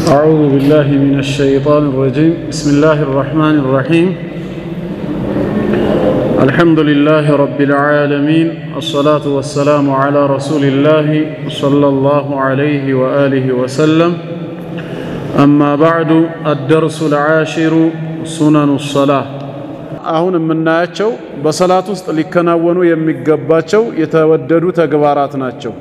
أعوذ بالله من الشيطان الرجيم بسم الله الرحمن الرحيم الحمد لله رب العالمين الصلاة والسلام على رسول الله صلى الله عليه وآله وسلم أما بعد الدرس العاشر سنن الصلاة አሁን የምናያቸው በሰላት ውስጥ ሊከናወኑ የሚገባቸው የተወደዱ ተግባራት ናቸው።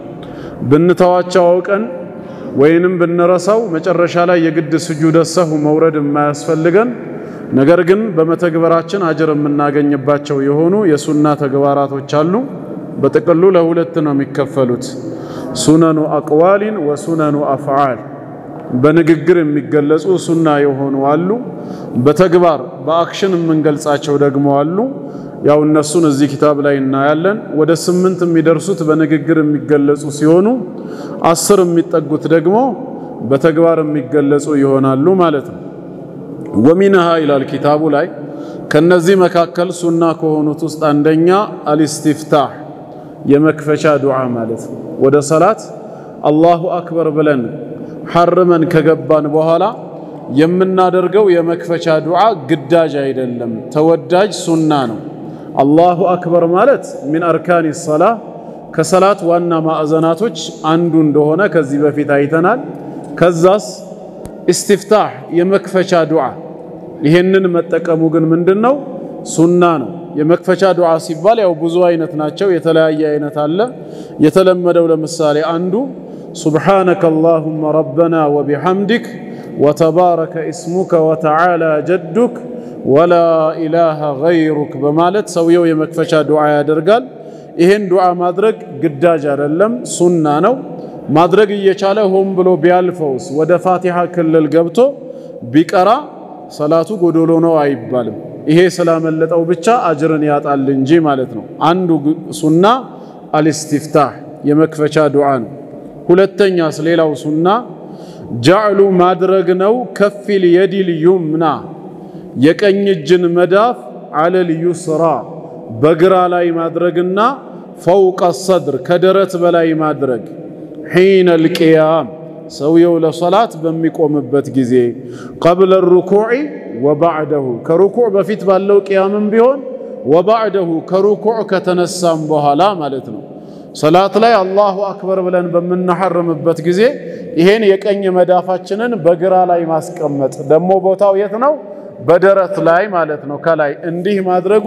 ብንተዋቸው አውቀን ወይንም ብንረሳው መጨረሻ ላይ የግድ ስጁደ ሰሁ መውረድ የማያስፈልገን ነገር ግን በመተግበራችን አጅር የምናገኝባቸው የሆኑ የሱና ተግባራቶች አሉ። በጥቅሉ ለሁለት ነው የሚከፈሉት፣ ሱነኑ አቅዋሊን ወሱነኑ አፍዓል። በንግግር የሚገለጹ ሱና የሆኑ አሉ። በተግባር በአክሽን የምንገልጻቸው ደግሞ አሉ። ያው እነሱን እዚህ ኪታብ ላይ እናያለን። ወደ ስምንት የሚደርሱት በንግግር የሚገለጹ ሲሆኑ አስር የሚጠጉት ደግሞ በተግባር የሚገለጹ ይሆናሉ ማለት ነው። ወሚንሃ ይላል ኪታቡ ላይ ከነዚህ መካከል ሱና ከሆኑት ውስጥ አንደኛ አልስቲፍታህ የመክፈቻ ዱዓ ማለት ነው። ወደ ሰላት አላሁ አክበር ብለን ሐርመን ከገባን በኋላ የምናደርገው የመክፈቻ ዱዓ ግዳጅ አይደለም፣ ተወዳጅ ሱና ነው። አላሁ አክበር ማለት ሚን አርካኒ ሰላ ከሰላት ዋና ማዕዘናቶች አንዱ እንደሆነ ከዚህ በፊት አይተናል። ከዛስ ኢስቲፍታህ የመክፈቻ ዱዓ ይሄንን መጠቀሙ ግን ምንድን ነው? ሱና ነው። የመክፈቻ ዱዓ ሲባል ያው ብዙ አይነት ናቸው፣ የተለያየ አይነት አለ። የተለመደው ለምሳሌ አንዱ ሱብሓነከ አላሁመ ረበና ወቢሐምዲክ ወተባረከ እስሙከ ወተዓላ ጀዱክ ወላ ኢላሃ ገይሩክ በማለት ሰውየው የመክፈቻ ዱዓ ያደርጋል። ይሄን ዱዓ ማድረግ ግዳጅ አይደለም፣ ሱና ነው። ማድረግ እየቻለ ሆን ብሎ ቢያልፈውስ ወደ ፋቲሃ ክልል ገብቶ ቢቀራ ሰላቱ ጎዶሎ ነው አይባልም። ይሄ ስላመለጠው ብቻ አጅርን ያጣል እንጂ ማለት ነው። አንዱ ሱና አልስቲፍታህ የመክፈቻ ዱዓ ነው። ሁለተኛስ ሌላው ሱና ጃዕሉ ማድረግ ነው። ከፊል የዲል ዩምና የቀኝ እጅን መዳፍ አለል ዩስራ በግራ ላይ ማድረግና ፈውቀ ሰድር ከደረት በላይ ማድረግ ሒነ ልቅያም ሰውየው ለሰላት በሚቆምበት ጊዜ ቀብለ ሩኩዕ ወባዕደሁ ከሩኩዕ በፊት ባለው ቅያምም ቢሆን ወባዕደሁ ከሩኩዕ ከተነሳም በኋላ ማለት ነው። ሰላት ላይ አላሁ አክበር ብለን በምናሐርምበት ጊዜ ይሄን የቀኝ መዳፋችንን በግራ ላይ ማስቀመጥ ደግሞ ቦታው የት ነው? በደረት ላይ ማለት ነው። ከላይ እንዲህ ማድረጉ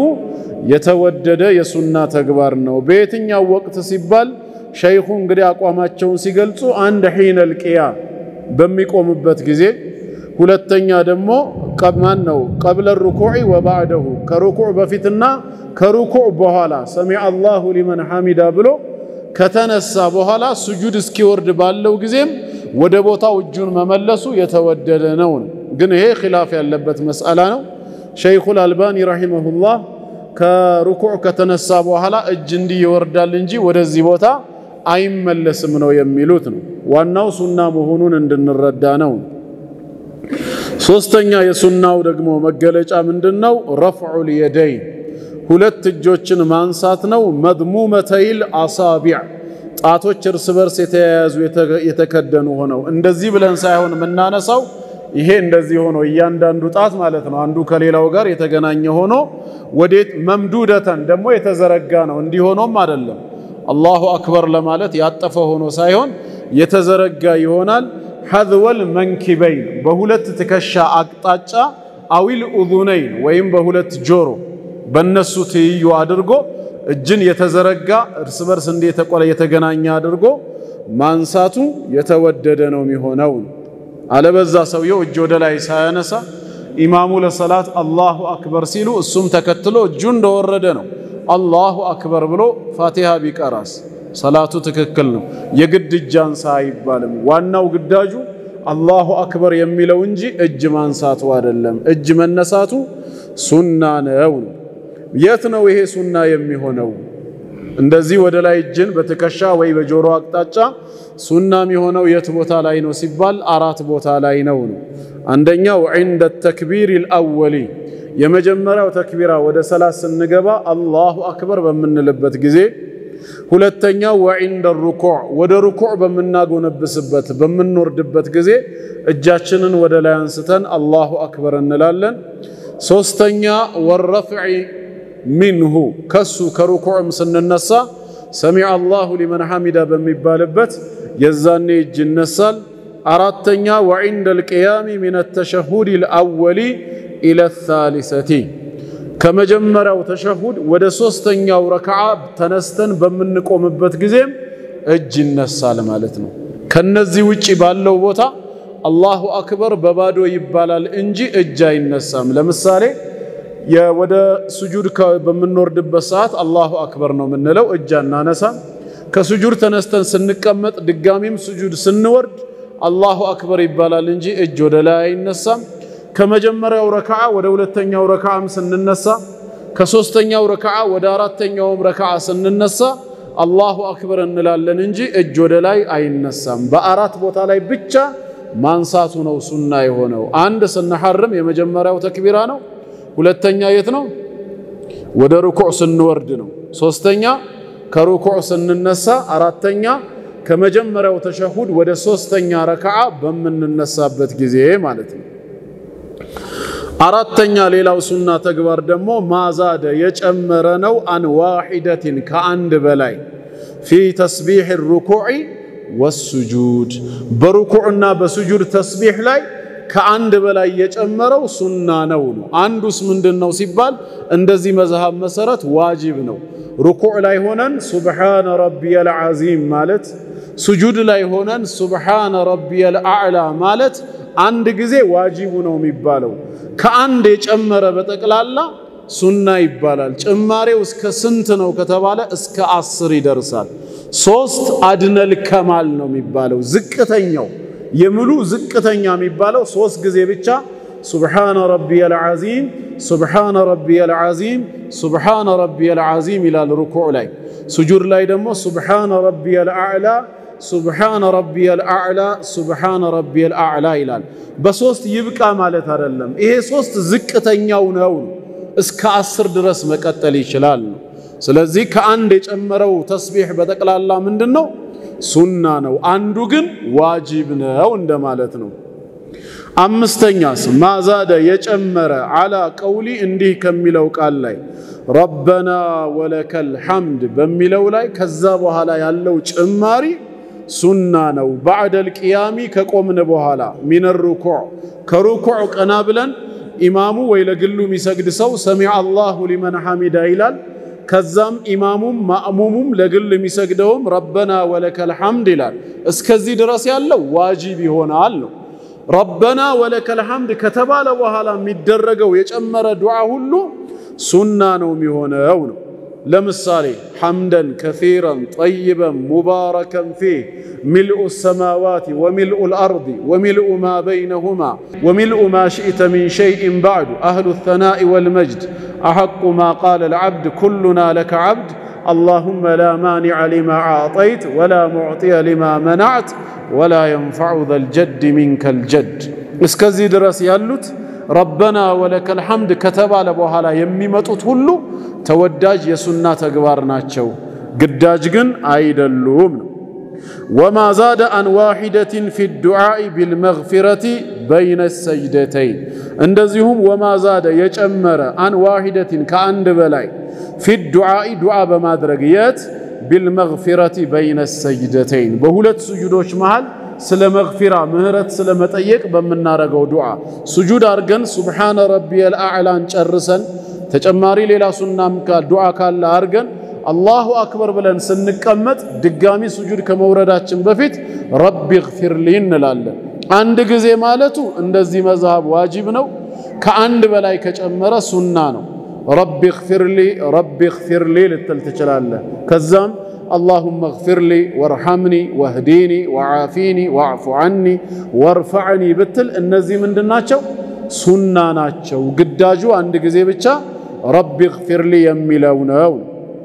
የተወደደ የሱና ተግባር ነው። በየትኛው ወቅት ሲባል ሸይኹ እንግዲህ አቋማቸውን ሲገልጹ አንድ ሒነል ቂያም በሚቆምበት ጊዜ፣ ሁለተኛ ደግሞ ማን ነው ቀብለ ሩኩዕ ወባዕደሁ ከሩኩዕ በፊትና ከሩኩዕ በኋላ ሰሚዐ አላሁ ሊመን ሐሚዳ ብሎ ከተነሳ በኋላ ስጁድ እስኪወርድ ባለው ጊዜም ወደ ቦታው እጁን መመለሱ የተወደደ ነው። ግን ይሄ ኺላፍ ያለበት መስአላ ነው። ሸይኹል አልባኒ ረሂመሁላህ ከሩኩዕ ከተነሳ በኋላ እጅ እንዲህ ይወርዳል እንጂ ወደዚህ ቦታ አይመለስም ነው የሚሉት ነው። ዋናው ሱና መሆኑን እንድንረዳ ነው። ሶስተኛ የሱናው ደግሞ መገለጫ ምንድነው? ረፍዑል የደይን ሁለት እጆችን ማንሳት ነው። መድሙመተይል አሳቢዕ ጣቶች እርስ በርስ የተያያዙ የተከደኑ ሆነው እንደዚህ ብለን ሳይሆን የምናነሳው ይሄ እንደዚህ ሆኖ እያንዳንዱ ጣት ማለት ነው አንዱ ከሌላው ጋር የተገናኘ ሆኖ ወዴት መምዱደተን ደግሞ የተዘረጋ ነው። እንዲህ ሆኖም አይደለም አላሁ አክበር ለማለት ያጠፈ ሆኖ ሳይሆን የተዘረጋ ይሆናል። ሐዝወል መንኪበይን በሁለት ትከሻ አቅጣጫ አዊል ኡዙነይን ወይም በሁለት ጆሮ በነሱ ትይዩ አድርጎ እጅን የተዘረጋ እርስ በርስ እንደ የተቆለ የተገናኘ አድርጎ ማንሳቱ የተወደደ ነው የሚሆነው። አለበዛ ሰውየው እጅ ወደ ላይ ሳያነሳ ኢማሙ ለሰላት አላሁ አክበር ሲሉ እሱም ተከትሎ እጁ እንደወረደ ነው። አላሁ አክበር ብሎ ፋቲሃ ቢቀራስ ሰላቱ ትክክል ነው። የግድ እጅ አንሳ አይባልም። ዋናው ግዳጁ አላሁ አክበር የሚለው እንጂ እጅ ማንሳቱ አይደለም። እጅ መነሳቱ ሱና ነው። የት ነው ይሄ ሱና የሚሆነው? እንደዚህ ወደ ላይ እጅን በትከሻ ወይ በጆሮ አቅጣጫ ሱና የሚሆነው የት ቦታ ላይ ነው ሲባል አራት ቦታ ላይ ነው ነው። አንደኛው ዒንደ ተክቢር ልአወሊ የመጀመሪያው ተክቢራ ወደ ሰላት ስንገባ አላሁ አክበር በምንልበት ጊዜ ሁለተኛው ወዒንደ ሩኩዕ ወደ ሩኩዕ በምናጎነብስበት በምንወርድበት ጊዜ እጃችንን ወደ ላይ አንስተን አላሁ አክበር እንላለን። ሶስተኛ ወረፍዒ ሚንሁ ከሱ ከሩኩዕም ስንነሳ ሰሚዐ አላሁ ሊመን ሐሚዳ በሚባልበት የዛኔ እጅ ይነሳል። አራተኛ ወዒንደ ልቅያሚ ሚነ ተሸሁድ ልአወሊ ኢለ ታሊሰቲ ከመጀመሪያው ተሸሁድ ወደ ሶስተኛው ረክዓ ተነስተን በምንቆምበት ጊዜም እጅ ይነሳል ማለት ነው። ከነዚህ ውጪ ባለው ቦታ አላሁ አክበር በባዶ ይባላል እንጂ እጅ አይነሳም። ለምሳሌ ወደ ሱጁድ በምንወርድበት ሰዓት አላሁ አክበር ነው የምንለው፣ እጅ አናነሳም። ከሱጁድ ተነስተን ስንቀመጥ ድጋሚም ሱጁድ ስንወርድ አላሁ አክበር ይባላል እንጂ እጅ ወደ ላይ አይነሳም። ከመጀመሪያው ረክዓ ወደ ሁለተኛው ረክዓም ስንነሳ ከሶስተኛው ረክዓ ወደ አራተኛውም ረክዓ ስንነሳ አላሁ አክበር እንላለን እንጂ እጅ ወደ ላይ አይነሳም። በአራት ቦታ ላይ ብቻ ማንሳቱ ነው ሱና የሆነው። አንድ ስንሐርም የመጀመሪያው ተክቢራ ነው። ሁለተኛ የት ነው? ወደ ሩኩዕ ስንወርድ ነው። ሶስተኛ ከሩኩዕ ስንነሳ፣ አራተኛ ከመጀመሪያው ተሸሁድ ወደ ሶስተኛ ረክዓ በምንነሳበት ጊዜ ማለት ነው። አራተኛ ሌላው ሱና ተግባር ደግሞ ማዛደ የጨመረ ነው። አን ዋሂደትን ከአንድ በላይ ፊ ተስቢሕ ሩኩዕ ወሱጁድ በሩኩዕና በሱጁድ ተስቢሕ ላይ ከአንድ በላይ የጨመረው ሱና ነው ነው። አንዱስ ምንድን ነው ሲባል እንደዚህ መዝሃብ መሰረት ዋጅብ ነው። ሩኩዕ ላይ ሆነን ሱብሓነ ረቢየል ዓዚም ማለት፣ ሱጁድ ላይ ሆነን ሱብሓነ ረቢየል አዕላ ማለት አንድ ጊዜ ዋጅቡ ነው የሚባለው። ከአንድ የጨመረ በጠቅላላ ሱና ይባላል። ጭማሬው እስከ ስንት ነው ከተባለ እስከ አስር ይደርሳል። ሶስት አድነል ከማል ነው የሚባለው ዝቅተኛው የሙሉ ዝቅተኛ የሚባለው ሶስት ጊዜ ብቻ ሱብሓነ ረቢየል ዓዚም ሱብሓነ ረቢየል ዓዚም ሱብሓነ ረቢየል ዓዚም ይላል ሩኩዕ ላይ። ሱጁድ ላይ ደግሞ ሱብሓነ ረቢየል አዕላ ሱብሓነ ረቢየል አዕላ ሱብሓነ ረቢየል አዕላ ይላል። በሶስት ይብቃ ማለት አይደለም። ይሄ ሶስት ዝቅተኛው ነው። እስከ አስር ድረስ መቀጠል ይችላል ነው። ስለዚህ ከአንድ የጨመረው ተስቢሕ በጠቅላላ ምንድን ነው? ሱና ነው። አንዱ ግን ዋጂብ ነው እንደማለት ነው። አምስተኛስ ማዛደ የጨመረ አላ ቀውሊ እንዲህ ከሚለው ቃል ላይ ረበና ወለከል ሐምድ በሚለው ላይ ከዛ በኋላ ያለው ጭማሪ ሱና ነው። ባዕደል ቅያሚ ከቆምን በኋላ ሚነ ሩኩዕ ከሩኩዕ ቀና ብለን ኢማሙ ወይ ለግሉ የሚሰግድ ሰው ሰሚዐ አላሁ ሊመን ሐሚዳ ይላል። ከዛም ኢማሙም ማእሙሙም ለግል የሚሰግደውም ረበና ወለከል ሐምድ ይላል። እስከዚህ ድረስ ያለው ዋጂብ ይሆናል ነው። ረበና ወለከል ሐምድ ከተባለ በኋላ የሚደረገው የጨመረ ዱዓ ሁሉ ሱና ነው የሚሆነው ነው። ለምሳሌ ሐምደን ከሲረን ጠይበን ሙባረከን ፊህ ሚልኡ ሰማዋት ወሚልኡ ልአርድ ወሚልኡ ማ በይነሁማ ወሚልኡ ማ ሽእተ ሚን ሸይእን ባዕዱ አህሉ ተናኢ ወልመጅድ አሐቁ ማ ቃለ ልዓብድ ኩሉና ለከ ዓብድ አላሁመ ላ ማኒዐ ሊማ አዕጠይት ወላ ሙዕጢየ ሊማ መናዕት ወላ የንፈዑ ዘልጀድ ሚንከል ጀድ። እስከዚህ ድረስ ያሉት ረበና ወለከል ሐምድ ከተባለ በኋላ የሚመጡት ሁሉ ተወዳጅ የሱና ተግባር ናቸው፣ ግዳጅ ግን አይደሉም ነው። ወማ ዛደ አን ዋሂደትን ፊ ዱዓኢ ቢልመግፊረቲ በይነ ሰጅደተይን እንደዚሁም ወማ ዛደ የጨመረ አን ዋሂደትን ከአንድ በላይ ፊ ዱዓኢ ዱዓ በማድረግ የት ቢልመግፊረቲ በይነ ሰጅደተይን በሁለት ስጁዶች መሃል ስለ መግፊራ ምህረት ስለ መጠየቅ በምናረገው ዱዓ ሱጁድ አርገን ሱብሓነ ረቢየል አዕላን ጨርሰን ተጨማሪ ሌላ ሱናም ዱዓ ካለ አርገን አላሁ አክበር ብለን ስንቀመጥ ድጋሚ ሱጁድ ከመውረዳችን በፊት ረቢ ግፊርሊ እንላለን። አንድ ጊዜ ማለቱ እንደዚህ መዝሃብ ዋጅብ ነው። ከአንድ በላይ ከጨመረ ሱና ነው። ረቢ ግፊርሊ ረቢ ግፊርሊ ልትል ትችላለህ። ከዛም አላሁመ ግፊርሊ ወርሐምኒ ወህዲኒ ወዓፊኒ ወዕፉ ዐኒ ወርፈዕኒ ብትል እነዚህ ምንድን ናቸው? ሱና ናቸው። ግዳጁ አንድ ጊዜ ብቻ ረቢ ግፊርሊ የሚለው ነው።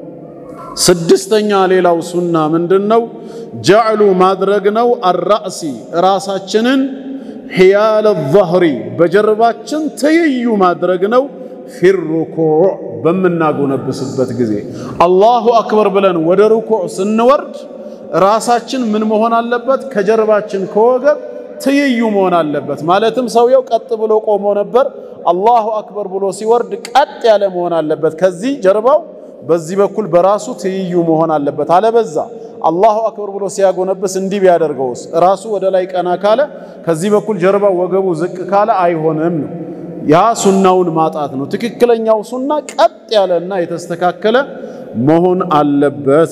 ስድስተኛ ሌላው ሱና ምንድን ነው? ጀዕሉ ማድረግ ነው። አራእሲ ራሳችንን ሕያለ ظህሪ በጀርባችን ትይዩ ማድረግ ነው። ፊሩኩዕ በምናጎነብስበት ጊዜ አላሁ አክበር ብለን ወደ ሩኩዕ ስንወርድ ራሳችን ምን መሆን አለበት? ከጀርባችን ከወገብ ትይዩ መሆን አለበት። ማለትም ሰውየው ቀጥ ብሎ ቆሞ ነበር። አላሁ አክበር ብሎ ሲወርድ ቀጥ ያለ መሆን አለበት። ከዚህ ጀርባው በዚህ በኩል በራሱ ትይዩ መሆን አለበት። አለበዛ አላሁ አክበር ብሎ ሲያጎነብስ እንዲህ ቢያደርገውስ ራሱ ወደ ላይ ቀና ካለ ከዚህ በኩል ጀርባው ወገቡ ዝቅ ካለ አይሆንም ነው። ያ ሱናውን ማጣት ነው። ትክክለኛው ሱና ቀጥ ያለና የተስተካከለ መሆን አለበት።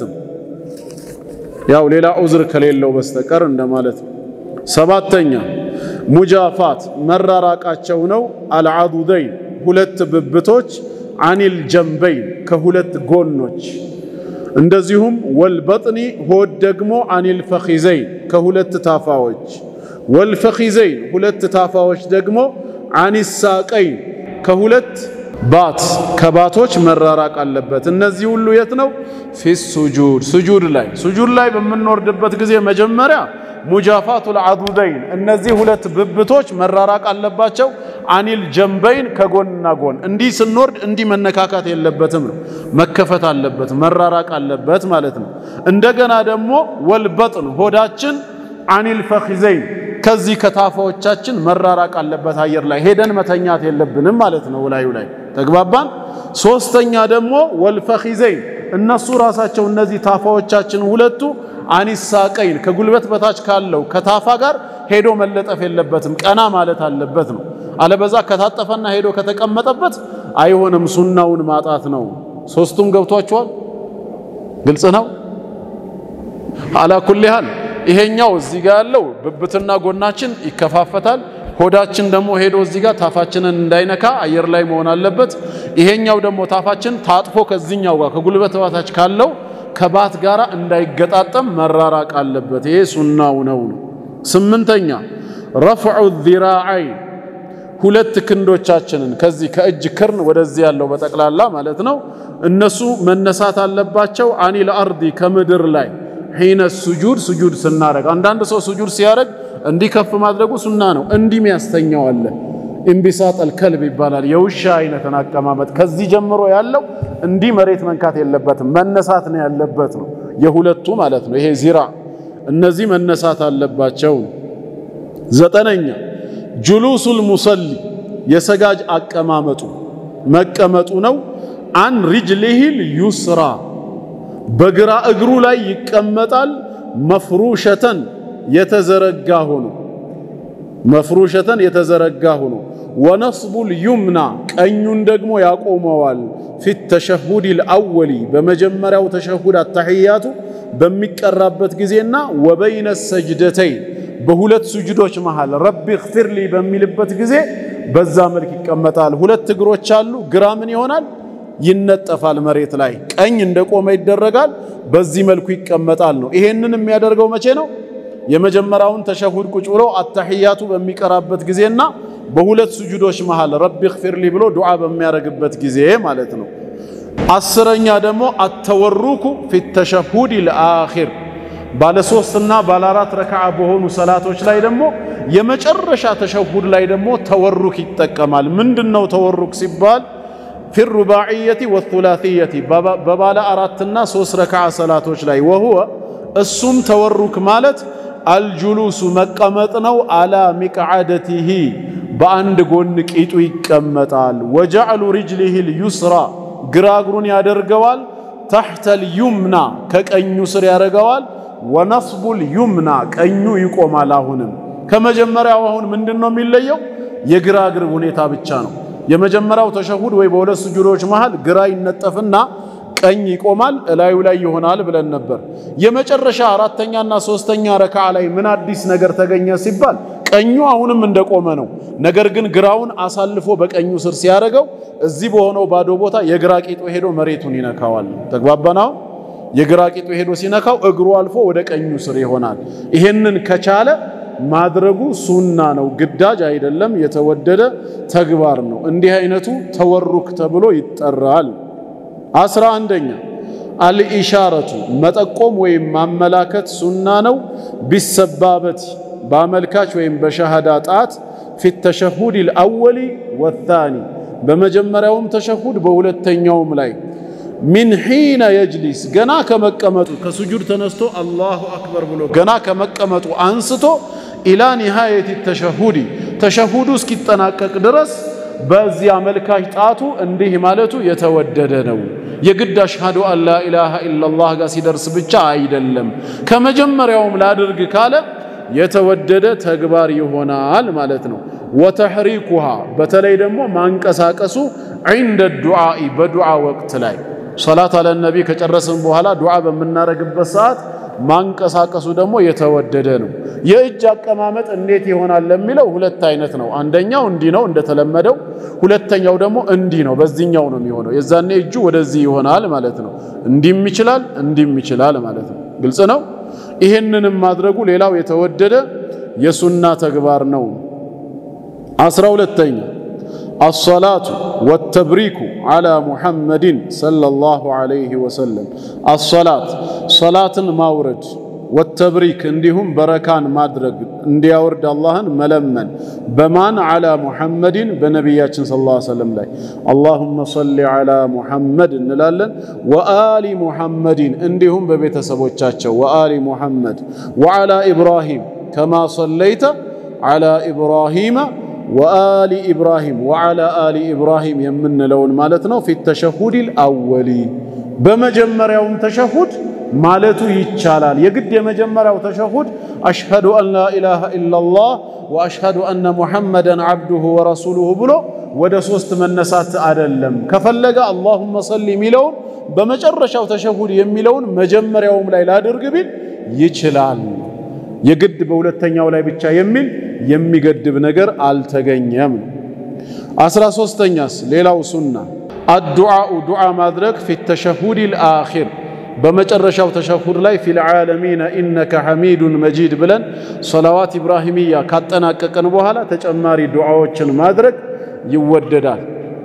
ያው ሌላ ዑዝር ከሌለው በስተቀር እንደማለት ነው። ሰባተኛ ሙጃፋት መራራቃቸው ነው። አልዓዱደይን ሁለት ብብቶች አኒል ጀንበይን ከሁለት ጎኖች እንደዚሁም ወልበጥኒ ሆድ ደግሞ አኒል ፈኺዘይን ከሁለት ታፋዎች ወልፈኺዘይን ሁለት ታፋዎች ደግሞ አኒሳቀይን ከሁለት ባት ከባቶች መራራቅ አለበት። እነዚህ ሁሉ የት ነው? ፊ ሱጁድ ሱጁድ ላይ ሱጁድ ላይ በምንወርድበት ጊዜ መጀመሪያ ሙጃፋቱል አዱደይን እነዚህ ሁለት ብብቶች መራራቅ አለባቸው። አኒል ጀንበይን ከጎንና ጎን እንዲህ ስንወርድ እንዲህ መነካካት የለበትም ነው፣ መከፈት አለበት መራራቅ አለበት ማለት ነው። እንደገና ደግሞ ወልበጥን ሆዳችን አኒል ፈኺዘይን ከዚህ ከታፋዎቻችን መራራቅ አለበት። አየር ላይ ሄደን መተኛት የለብንም ማለት ነው። ላዩ ላይ ተግባባን። ሶስተኛ ደግሞ ወልፈኺዘይን እነሱ ራሳቸው እነዚህ ታፋዎቻችን ሁለቱ አኒሳቀይን ከጉልበት በታች ካለው ከታፋ ጋር ሄዶ መለጠፍ የለበትም፣ ቀና ማለት አለበት ነው። አለበዛ ከታጠፈና ሄዶ ከተቀመጠበት አይሆንም፣ ሱናውን ማጣት ነው። ሶስቱም ገብቷቸዋል። ግልጽ ነው። አላ ኩሊ ሃል ይሄኛው እዚህ ጋር ያለው ብብትና ጎናችን ይከፋፈታል። ሆዳችን ደግሞ ሄዶ እዚህ ጋር ታፋችንን እንዳይነካ አየር ላይ መሆን አለበት። ይሄኛው ደግሞ ታፋችን ታጥፎ ከዚህኛው ጋር ከጉልበት በታች ካለው ከባት ጋር እንዳይገጣጠም መራራቅ አለበት። ይሄ ሱናው ነው። ስምንተኛ ረፍዑ ዚራዐይን ሁለት ክንዶቻችንን ከዚህ ከእጅ ክርን ወደዚህ ያለው በጠቅላላ ማለት ነው እነሱ መነሳት አለባቸው። አኒል አርዲ ከምድር ላይ ሒነ ሱጁድ ሱጁድ ስናረግ አንዳንድ ሰው ሱጁድ ሲያረግ እንዲህ ከፍ ማድረጉ ሱና ነው። እንዲህ ያስተኛው አለ። ኢንቢሳጠል ከልብ ይባላል። የውሻ አይነትን አቀማመጥ ከዚህ ጀምሮ ያለው እንዲህ መሬት መንካት የለበትም መነሳት ነው ያለበት ነው። የሁለቱ ማለት ነው። ይሄ ዚራ እነዚህ መነሳት አለባቸው። ዘጠነኛ ጁሉሱል ሙሰሊ የሰጋጅ አቀማመጡ መቀመጡ ነው። አን ሪጅሊሂል ዩስራ በግራ እግሩ ላይ ይቀመጣል። መፍሩሸተን የተዘረጋ ሆኖ መፍሩሸተን የተዘረጋ ሆኖ ወነስቡል ዩምና ቀኙን ደግሞ ያቆመዋል። ፊት ተሸሁዲል አወሊ በመጀመሪያው ተሸሁድ አታሕያቱ በሚቀራበት ጊዜና ወበይነ ሰጅደተይን በሁለት ሱጁዶች መሃል ረቢ እግፊርሊ በሚልበት ጊዜ በዛ መልክ ይቀመጣል። ሁለት እግሮች አሉ። ግራ ምን ይሆናል? ይነጠፋል መሬት ላይ። ቀኝ እንደቆመ ይደረጋል። በዚህ መልኩ ይቀመጣል ነው። ይሄንን የሚያደርገው መቼ ነው? የመጀመሪያውን ተሸሁድ ቁጭ ብሎ አታሕያቱ በሚቀራበት ጊዜና በሁለት ሱጁዶች መሃል ረቢ እግፊርሊ ብሎ ዱዓ በሚያደርግበት ጊዜ ማለት ነው። አስረኛ ደግሞ አተወሩኩ ፊት ተሸሁድ ልአኺር ባለ ሶስትና ባለ አራት ረክዓ በሆኑ ሰላቶች ላይ ደግሞ የመጨረሻ ተሸሁድ ላይ ደግሞ ተወሩክ ይጠቀማል። ምንድነው ተወሩክ ሲባል ፊ ሩባዕየቲ ወቱላትየቲ በባለ አራትና ሶስት ረክዓ ሰላቶች ላይ ወሁወ እሱም ተወሩክ ማለት አልጁሉሱ መቀመጥ ነው። አላ ሚቅዓደቲሂ በአንድ ጎን ቂጡ ይቀመጣል። ወጀዕሉ ሪጅሊሂ ልዩስራ ግራ እግሩን ያደርገዋል። ተሕተል ዩምና ከቀኙ ስር ያደርገዋል። ወነስቡል ዩምና ቀኙ ይቆማል። አሁንም ከመጀመሪያው አሁን ምንድን ነው የሚለየው? የግራ እግር ሁኔታ ብቻ ነው። የመጀመሪያው ተሸሁድ ወይ በሁለት ስጁዶች መሃል ግራ ይነጠፍና ቀኝ ይቆማል፣ እላዩ ላይ ይሆናል ብለን ነበር። የመጨረሻ አራተኛና ሶስተኛ ረክዓ ላይ ምን አዲስ ነገር ተገኘ ሲባል ቀኙ አሁንም እንደቆመ ነው። ነገር ግን ግራውን አሳልፎ በቀኙ ስር ሲያደርገው እዚህ በሆነው ባዶ ቦታ የግራ ቂጡ ሄዶ መሬቱን ይነካዋል። ተግባባናው? የግራ ቂጡ ሄዶ ሲነካው እግሩ አልፎ ወደ ቀኙ ስር ይሆናል። ይሄንን ከቻለ ማድረጉ ሱና ነው፣ ግዳጅ አይደለም፣ የተወደደ ተግባር ነው። እንዲህ አይነቱ ተወሩክ ተብሎ ይጠራል። አስራ አንደኛ አልኢሻረቱ መጠቆም ወይም ማመላከት ሱና ነው። ቢሰባበት በአመልካች ወይም በሸሃዳ ጣት ፊት ተሸሁድ ልአወሊ ወታኒ በመጀመሪያውም ተሸሁድ በሁለተኛውም ላይ ሚን ሒነ የጅሊስ ገና ከመቀመጡ ከሱጁድ ተነስቶ አላሁ አክበር ብሎ ገና ከመቀመጡ አንስቶ ኢላ ኒሃየት ተሸሁዲ ተሸሁዱ እስኪጠናቀቅ ድረስ በዚህ አመልካች ጣቱ እንዲህ ማለቱ የተወደደ ነው። የግድ አሽሃዱ አን ላ ኢላሃ ኢላላህ ጋር ሲደርስ ብቻ አይደለም። ከመጀመሪያውም ላድርግ ካለ የተወደደ ተግባር ይሆናል ማለት ነው። ወተሕሪኩሃ በተለይ ደግሞ ማንቀሳቀሱ ዒንደ ዱዓኢ በዱዓ ወቅት ላይ ሰላት አለ ነቢ ከጨረስን በኋላ ዱዓ በምናደርግበት ሰዓት ማንቀሳቀሱ ደግሞ የተወደደ ነው። የእጅ አቀማመጥ እንዴት ይሆናል ለሚለው ሁለት አይነት ነው። አንደኛው እንዲህ ነው እንደተለመደው፣ ሁለተኛው ደግሞ እንዲህ ነው። በዚህኛው ነው የሚሆነው። የዛኔ እጁ ወደዚህ ይሆናል ማለት ነው። እንዲህም ይችላል፣ እንዲህም ይችላል ማለት ነው። ግልጽ ነው። ይሄንንም ማድረጉ ሌላው የተወደደ የሱና ተግባር ነው። አስራ ሁለተኛ አሰላቱ ወተብሪኩ ዓላ ሙሐመድን ሰለላሁ ዐለይሂ ወሰለም። አሰላት ሰላትን ማውረድ፣ ወተብሪክ እንዲሁም በረካን ማድረግ እንዲያወርድ አላህን መለመን በማን ዓላ ሙሐመድን በነቢያችን ሰለላሁ ዐለይሂ ወሰለም ላይ አላሁመ ሰሊ ዓላ ሙሐመድ እንላለን። ወአሊ ሙሐመድን እንዲሁም በቤተሰቦቻቸው ወአሊ ሙሐመድ ወዓላ ኢብራሂም ከማ ሰለይተ ዓላ ኢብራሂመ ወአሊ ኢብራሂም ወዓላ አሊ ኢብራሂም የምንለውን ማለት ነው። ፊት ተሸሁዲል አወሊ በመጀመሪያውም ተሸሁድ ማለቱ ይቻላል። የግድ የመጀመሪያው ተሸሁድ አሽሀዱ አን ላ ኢላሃ ኢላላህ ወአሽሀዱ አነ ሙሐመደን ዓብዱሁ ወረሱሉሁ ብሎ ወደ ሶስት መነሳት አይደለም። ከፈለገ አላሁመ ሰሊ የሚለውን በመጨረሻው ተሸሁድ የሚለውን መጀመሪያውም ላይ ላድርግ ቢል ይችላል። የግድ በሁለተኛው ላይ ብቻ የሚል የሚገድብ ነገር አልተገኘም። አስራ ሶስተኛስ ሌላው ሱና አዱዓኡ ዱዓ ማድረግ ፊ ተሸሁዲል አኺር በመጨረሻው ተሸሁድ ላይ ፊል ዓለሚነ ኢነከ ሐሚዱን መጂድ ብለን ሰላዋት ኢብራሂምያ ካጠናቀቀን በኋላ ተጨማሪ ዱዓዎችን ማድረግ ይወደዳል።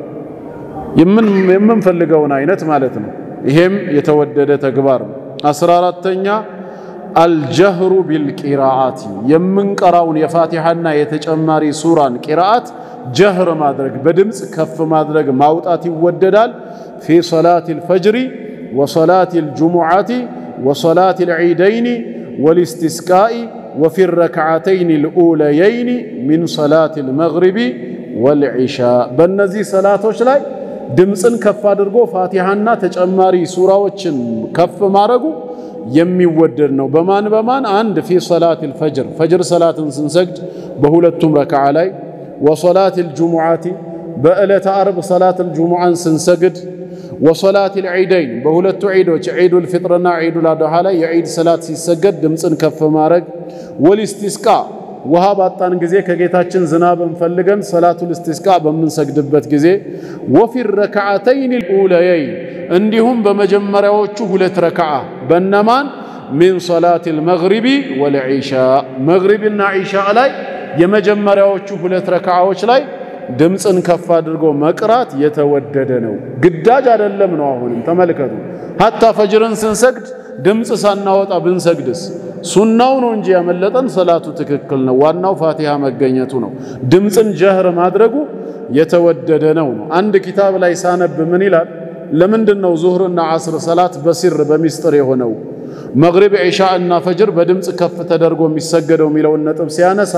የምንፈልገውን አይነት ማለት ነው። ይሄም የተወደደ ተግባር ነው። አስራ አራተኛ አልጀህሩ ቢልቂራአቲ የምንቀራውን የፋቲሐና የተጨማሪ ሱራን ቂራአት ጀህር ማድረግ በድምፅ ከፍ ማድረግ ማውጣት ይወደዳል። ፊ ሰላት ልፈጅሪ ወሰላት ልጅሙዓቲ ወሰላት ልዒደይኒ ወልስትስቃኢ ወፊ ረክዓተይን ልኡለየይኒ ሚን ሰላት ልመግሪቢ ወልዒሻ በእነዚህ ሰላቶች ላይ ድምፅን ከፍ አድርጎ ፋቲሐና ተጨማሪ ሱራዎችን ከፍ ማድረጉ የሚወደድ ነው። በማን በማን አንድ ፊ ሰላት ልፈጅር ፈጅር ሰላትን ስንሰግድ በሁለቱም ረክዓ ላይ ወሰላት ልጅሙዓቲ በዕለተ አርብ ሰላት ልጅሙዓን ስንሰግድ ወሰላት ልዒደይን በሁለቱ ዒዶች ዒዱ ልፊጥርና ዒዱ ልአድሃ ላይ የዒድ ሰላት ሲሰገድ ድምፅን ከፍ ማድረግ ወልስቲስቃ ውሃ ባጣን ጊዜ ከጌታችን ዝናብን ፈልገን ሰላቱል እስቲስቃ በምንሰግድበት ጊዜ ወፊ ረክዓተይን ልኡለየይን እንዲሁም በመጀመሪያዎቹ ሁለት ረክዓ በነማን ሚን ሰላት ልመግሪቢ ወልዒሻ መግሪብና ዒሻ ላይ የመጀመሪያዎቹ ሁለት ረክዓዎች ላይ ድምፅን ከፍ አድርጎ መቅራት የተወደደ ነው። ግዳጅ አይደለም ነው። አሁንም ተመልከቱ። ሀታ ፈጅርን ስንሰግድ ድምፅ ሳናወጣ ብንሰግድስ ሱናው ነው እንጂ ያመለጠን ሰላቱ ትክክል ነው። ዋናው ፋቲሃ መገኘቱ ነው። ድምፅን ጀህር ማድረጉ የተወደደ ነው ነው። አንድ ኪታብ ላይ ሳነብ ምን ይላል? ለምንድን ነው ዙህርና ዓስር ሰላት በሲር በሚስጥር የሆነው መግሪብ ዒሻ እና ፈጅር በድምፅ ከፍ ተደርጎ የሚሰገደው የሚለውን ነጥብ ሲያነሳ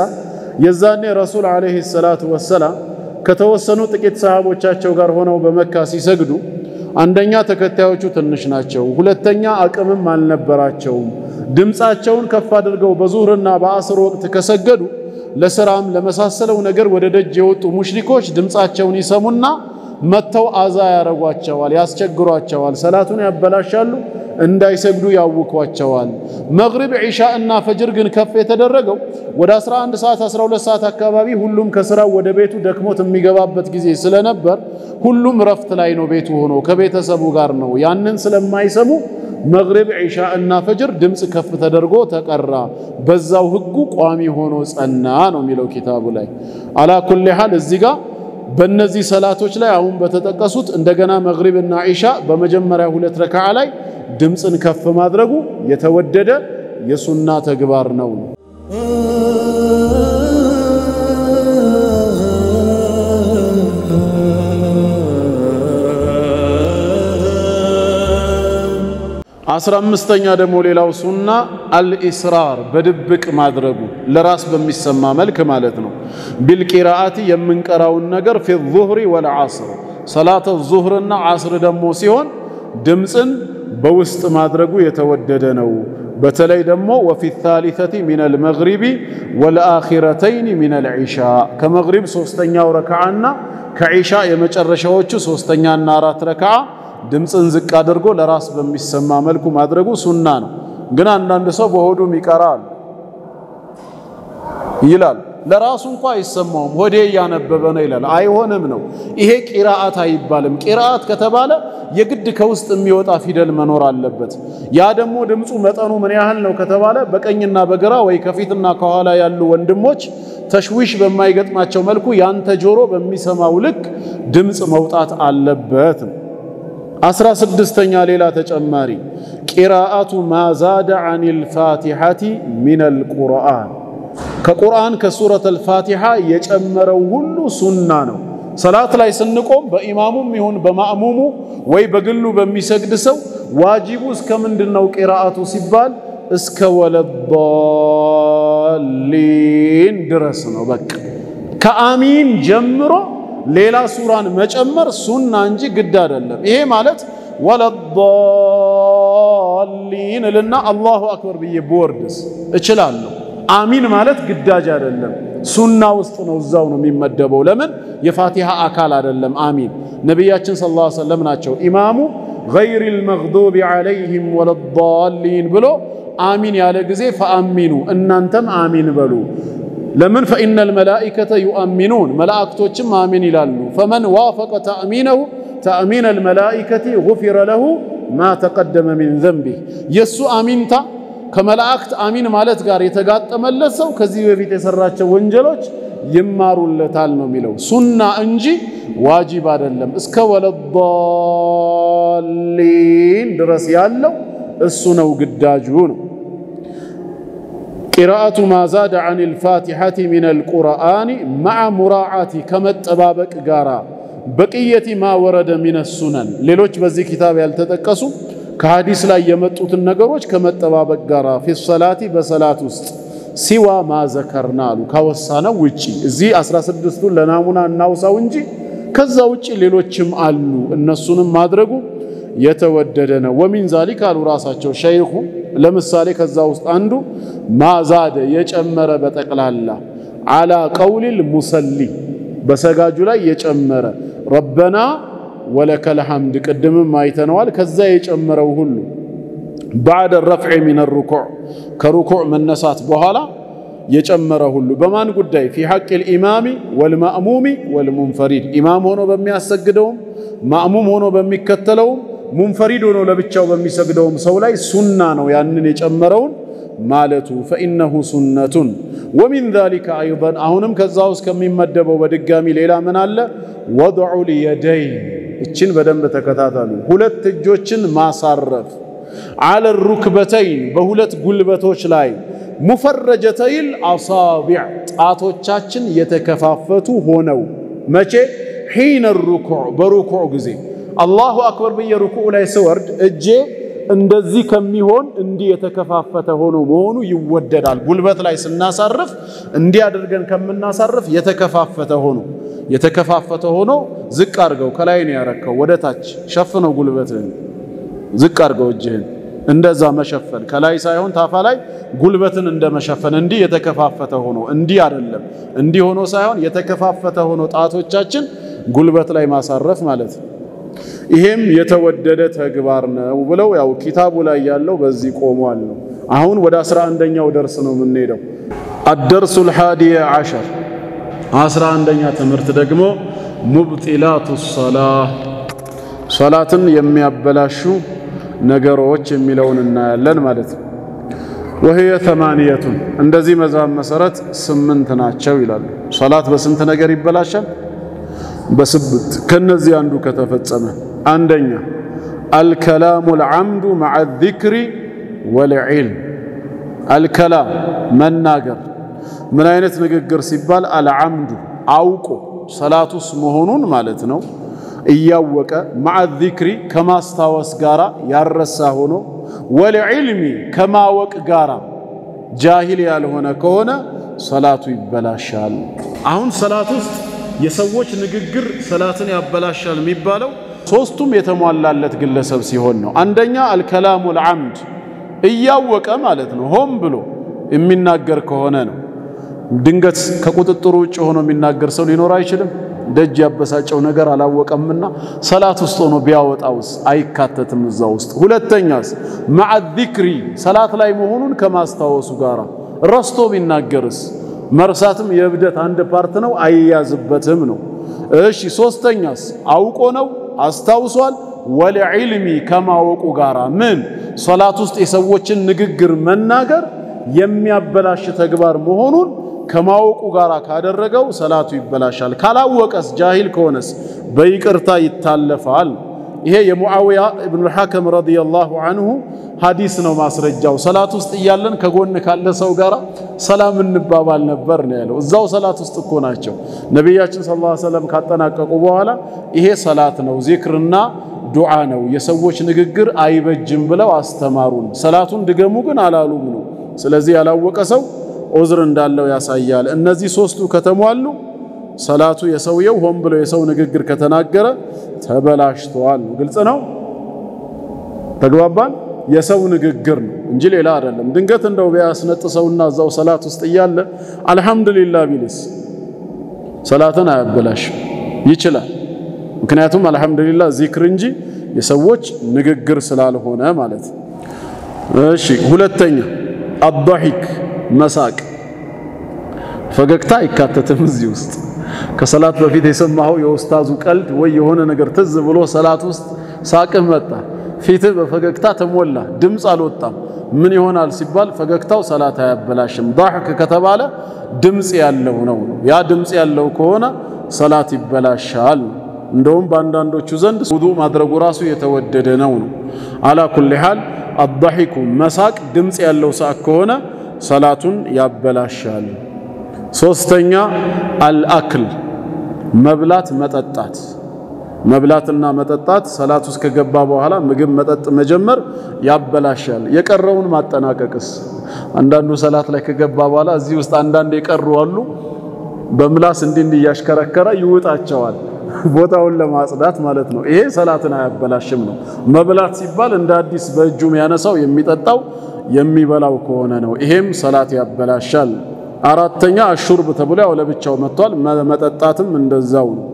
የዛኔ ረሱል ዓለይሂ ሰላቱ ወሰላም ከተወሰኑ ጥቂት ሰሃቦቻቸው ጋር ሆነው በመካ ሲሰግዱ አንደኛ ተከታዮቹ ትንሽ ናቸው፣ ሁለተኛ አቅምም አልነበራቸውም። ድምፃቸውን ከፍ አድርገው በዙህርና በአስር ወቅት ከሰገዱ ለስራም ለመሳሰለው ነገር ወደ ደጅ የወጡ ሙሽሪኮች ድምፃቸውን ይሰሙና መጥተው አዛ ያረጓቸዋል፣ ያስቸግሯቸዋል፣ ሰላቱን ያበላሻሉ፣ እንዳይሰግዱ ያውኳቸዋል። መግሪብ ዒሻ እና ፈጅር ግን ከፍ የተደረገው ወደ 11 ሰዓት 12 ሰዓት አካባቢ ሁሉም ከስራው ወደ ቤቱ ደክሞት የሚገባበት ጊዜ ስለነበር ሁሉም ረፍት ላይ ነው፣ ቤቱ ሆኖ ከቤተሰቡ ጋር ነው። ያንን ስለማይሰሙ መግሪብ ዒሻ እና ፈጅር ድምፅ ከፍ ተደርጎ ተቀራ። በዛው ህጉ ቋሚ ሆኖ ጸና ነው የሚለው ኪታቡ ላይ። አላ ኩሊ ሐል እዚህ ጋር በእነዚህ ሰላቶች ላይ አሁን በተጠቀሱት እንደገና መግሪብ እና ዒሻ በመጀመሪያ ሁለት ረክዓ ላይ ድምፅን ከፍ ማድረጉ የተወደደ የሱና ተግባር ነው። አስራ አምስተኛ ደግሞ ሌላው ሱና አልኢስራር በድብቅ ማድረጉ ለራስ በሚሰማ መልክ ማለት ነው። ቢልቂራአቲ የምንቀራውን ነገር ፊ ዙህሪ ወልዓስር ሰላተ ዙህርና ዓስር ደግሞ ሲሆን ድምፅን በውስጥ ማድረጉ የተወደደ ነው። በተለይ ደግሞ ወፊ ታሊተቲ ሚነል መግሪቢ ወልአኺረተይን ሚነል ዒሻ ከመግሪብ ሶስተኛው ረክዓና ከዒሻ የመጨረሻዎቹ ሶስተኛና አራት ረክዓ ድምፅን ዝቅ አድርጎ ለራስ በሚሰማ መልኩ ማድረጉ ሱና ነው። ግን አንዳንድ ሰው በሆዱም ይቀራል ይላል። ለራሱ እንኳ አይሰማውም፣ ሆዴ እያነበበ ነው ይላል። አይሆንም ነው። ይሄ ቂራአት አይባልም። ቂራአት ከተባለ የግድ ከውስጥ የሚወጣ ፊደል መኖር አለበት። ያ ደግሞ ድምፁ መጠኑ ምን ያህል ነው ከተባለ በቀኝና በግራ ወይ ከፊትና ከኋላ ያሉ ወንድሞች ተሽዊሽ በማይገጥማቸው መልኩ ያንተ ጆሮ በሚሰማው ልክ ድምፅ መውጣት አለበት ነው። አስራ ስድስተኛ ሌላ ተጨማሪ ቂራአቱ ማዛደ አን ልፋቲሐቲ ሚነል ቁርአን ከቁርአን ከሱረት አልፋቲሐ የጨመረው ሁሉ ሱና ነው። ሰላት ላይ ስንቆም በኢማሙም ይሁን በማእሙሙ ወይ በግሉ በሚሰግድ ሰው ዋጂቡ እስከ ምንድን ነው ቂራአቱ ሲባል እስከ ወለዳሊን ድረስ ነው። በቃ ከአሚን ጀምሮ ሌላ ሱራን መጨመር ሱና እንጂ ግድ አይደለም። ይሄ ማለት ወለዳሊን እልና አላሁ አክበር ብዬ ብወርድስ እችላለሁ። አሚን ማለት ግዳጅ አይደለም፣ ሱና ውስጥ ነው፣ እዛው ነው የሚመደበው። ለምን የፋቲሃ አካል አይደለም። አሚን ነቢያችን ሰለላሁ ዐለይሂ ወሰለም ናቸው ኢማሙ ገይሪል መግዱቢ ዐለይሂም ወለዳሊን ብሎ አሚን ያለ ጊዜ ፈአሚኑ እናንተም አሚን በሉ። ለምን ፈኢነል መላኢከተ ዩአሚኑን መላእክቶችም አሚን ይላሉ። ፈመን ዋፈቀ ተእሚነሁ ተእሚነል መላኢከቲ ጉፊረ ለሁ ማ ተቀደመ ሚን ዘንቢህ የእሱ አሚንታ ከመላእክት አሚን ማለት ጋር የተጋጠመለት ሰው ከዚህ በፊት የሰራቸው ወንጀሎች ይማሩለታል ነው የሚለው። ሱና እንጂ ዋጂብ አይደለም። እስከ ወለዳሊን ድረስ ያለው እሱ ነው ግዳጁ ነው። ቂራአቱ ማዛደ አን ልፋቲሐቲ ሚን አልቁርአኒ መዓ ሙራዓቲ ከመጠባበቅ ጋራ በቅየቲ ማ ወረደ ሚነ ሱነን ሌሎች በዚህ ኪታብ ያልተጠቀሱ ከሀዲስ ላይ የመጡትን ነገሮች ከመጠባበቅ ጋር ፊ ሰላቲ በሰላት ውስጥ ሲዋ ማዘከርና አሉ ካወሳነው ውጪ እዚህ 16ቱን ለናሙና እናውሳው እንጂ ከዛ ውጪ ሌሎችም አሉ። እነሱንም ማድረጉ የተወደደ ነው። ወሚን ዛሊክ አሉ ራሳቸው ሸይኹ ለምሳሌ ከዛ ውስጥ አንዱ ማዛደ የጨመረ በጠቅላላ አላ ቀውሊል ሙሰሊ በሰጋጁ ላይ የጨመረ ረበና ወለከል ሐምድ ቅድምም አይተነዋል። ከዛ የጨመረው ሁሉ ባዕደ ረፍዕ ሚን ሩኩዕ ከሩኩዕ መነሳት በኋላ የጨመረ ሁሉ በማን ጉዳይ ፊ ሐቅ ልኢማሚ ወልማእሙሚ ወልሙንፈሪድ ኢማም ሆኖ በሚያሰግደውም ማእሙም ሆኖ በሚከተለውም ሙንፈሪድ ሆኖ ለብቻው በሚሰግደውም ሰው ላይ ሱና ነው ያንን የጨመረውን ማለቱ ፈኢነሁ ሱነቱን ወሚን ዛሊከ አይደን አሁንም ከዛ ውስጥ ከሚመደበው በድጋሚ ሌላ ምን አለ ወድዑ ልየደይን እችን በደንብ ተከታተሉ ሁለት እጆችን ማሳረፍ አለ ሩክበተይን በሁለት ጉልበቶች ላይ ሙፈረጀተይል አሳቢዕ ጣቶቻችን የተከፋፈቱ ሆነው መቼ ሒነ ሩኩዕ በሩኩዕ ጊዜ አላሁ አክበር ብዬ ሩኩዕ ላይ ስወርድ እጄ እንደዚህ ከሚሆን እንዲህ የተከፋፈተ ሆኖ መሆኑ ይወደዳል። ጉልበት ላይ ስናሳርፍ እንዲህ አድርገን ከምናሳርፍ የተከፋፈተ ሆኖ የተከፋፈተ ሆኖ ዝቅ አድርገው ከላይ ነው ያረከው ወደ ታች ሸፍነው ጉልበትህን ዝቅ አድርገው እጅህን እንደዛ መሸፈን ከላይ ሳይሆን ታፋ ላይ ጉልበትን እንደ መሸፈን እንዲህ የተከፋፈተ ሆኖ እንዲህ አይደለም። እንዲህ ሆኖ ሳይሆን የተከፋፈተ ሆኖ ጣቶቻችን ጉልበት ላይ ማሳረፍ ማለት ነው። ይሄም የተወደደ ተግባር ነው ብለው ያው ኪታቡ ላይ ያለው በዚህ ቆሟል ነው። አሁን ወደ አስራ አንደኛው ደርስ ነው የምንሄደው። አደርሱል ሃዲየ ዓሸር አስራ አንደኛ ትምህርት ደግሞ ሙብጢላቱ ሰላህ ሰላትን የሚያበላሹ ነገሮች የሚለውን እናያለን ማለት ነው። ወህየ ተማንየቱን እንደዚህ መዛብ መሰረት ስምንት ናቸው ይላሉ። ሰላት በስንት ነገር ይበላሻል? በስብት ከነዚህ አንዱ ከተፈጸመ አንደኛ አልከላሙ ልዓምዱ መዓ ዚክሪ ወልዕልም አልከላም መናገር ምን አይነት ንግግር ሲባል አልዓምዱ አውቆ ሰላቱስ መሆኑን ማለት ነው እያወቀ መዓ ዚክሪ ከማስታወስ ጋር ያረሳ ሆኖ ወልዕልሚ ከማወቅ ጋራ ጃሂል ያልሆነ ከሆነ ሰላቱ ይበላሻል። አሁን ሰላት ውስጥ የሰዎች ንግግር ሰላትን ያበላሻል የሚባለው ሶስቱም የተሟላለት ግለሰብ ሲሆን ነው። አንደኛ አልከላሙ ልዓምድ እያወቀ ማለት ነው፣ ሆን ብሎ የሚናገር ከሆነ ነው። ድንገት ከቁጥጥሩ ውጭ ሆኖ የሚናገር ሰው ሊኖር አይችልም። ደጅ ያበሳጨው ነገር አላወቀምና ሰላት ውስጥ ሆኖ ቢያወጣውስ አይካተትም እዛ ውስጥ። ሁለተኛስ መዓ ዚክሪ ሰላት ላይ መሆኑን ከማስታወሱ ጋር ረስቶ ቢናገርስ መርሳትም የእብደት አንድ ፓርት ነው፣ አይያዝበትም ነው። እሺ ሶስተኛስ አውቆ ነው አስታውሷል። ወለዕልሚ ከማወቁ ጋራ ምን ሰላት ውስጥ የሰዎችን ንግግር መናገር የሚያበላሽ ተግባር መሆኑን ከማወቁ ጋር ካደረገው ሰላቱ ይበላሻል። ካላወቀስ ጃሂል ከሆነስ በይቅርታ ይታለፋል። ይሄ የሙዓዊያ ኢብኑል ሐከም ረዲየላሁ አንሁ ሐዲስ ነው ማስረጃው። ሰላት ውስጥ እያለን ከጎን ካለ ሰው ጋር ሰላም እንባባል ነበር ነው ያለው። እዛው ሰላት ውስጥ እኮ ናቸው። ነቢያችን ሰለላሁ ዐለይሂ ወሰለም ካጠናቀቁ በኋላ ይሄ ሰላት ነው፣ ዚክርና ዱዓ ነው፣ የሰዎች ንግግር አይበጅም ብለው አስተማሩን። ሰላቱን ድገሙ ግን አላሉም ነው። ስለዚህ ያላወቀ ሰው ዑዝር እንዳለው ያሳያል። እነዚህ ሶስቱ ከተሟሉ ሰላቱ የሰውየው ሆን ብሎ የሰው ንግግር ከተናገረ ተበላሽተዋል። ግልጽ ነው። ተግባባን። የሰው ንግግር ነው እንጂ ሌላ አይደለም። ድንገት እንደው ቢያስነጥሰውና እዛው ሰላት ውስጥ እያለ አልሐምዱሊላህ ቢልስ ሰላትን አያበላሽም፣ ይችላል። ምክንያቱም አልሐምዱሊላህ ዚክር እንጂ የሰዎች ንግግር ስላልሆነ ማለት ነው። እሺ ሁለተኛ አዳሂክ መሳቅ ፈገግታ አይካተትም እዚህ ውስጥ። ከሰላት በፊት የሰማኸው የኡስታዙ ቀልድ ወይ የሆነ ነገር ትዝ ብሎ ሰላት ውስጥ ሳቅህ መጣ፣ ፊትህ በፈገግታ ተሞላ፣ ድምፅ አልወጣም። ምን ይሆናል ሲባል ፈገግታው ሰላት አያበላሽም። ዳሕክ ከተባለ ድምፅ ያለው ነው። ያ ድምፅ ያለው ከሆነ ሰላት ይበላሻል። እንደውም በአንዳንዶቹ ዘንድ ውዱእ ማድረጉ ራሱ የተወደደ ነው ነው። አላ ኩሊ ሓል አዳሒኩ መሳቅ ድምፅ ያለው ሳቅ ከሆነ ሰላቱን ያበላሻል። ሶስተኛ አልአክል መብላት መጠጣት። መብላትና መጠጣት ሰላት ውስጥ ከገባ በኋላ ምግብ መጠጥ መጀመር ያበላሻል። የቀረውን ማጠናቀቅስ? አንዳንዱ ሰላት ላይ ከገባ በኋላ እዚህ ውስጥ አንዳንድ የቀሩ አሉ። በምላስ እንዲህ እንዲህ እያሽከረከረ ይውጣቸዋል፣ ቦታውን ለማጽዳት ማለት ነው። ይሄ ሰላትን አያበላሽም ነው። መብላት ሲባል እንደ አዲስ በእጁ የሚያነሳው የሚጠጣው የሚበላው ከሆነ ነው። ይሄም ሰላት ያበላሻል። አራተኛ አሹርብ ተብሎ ያው ለብቻው መጥቷል። መጠጣትም እንደዛው ነው።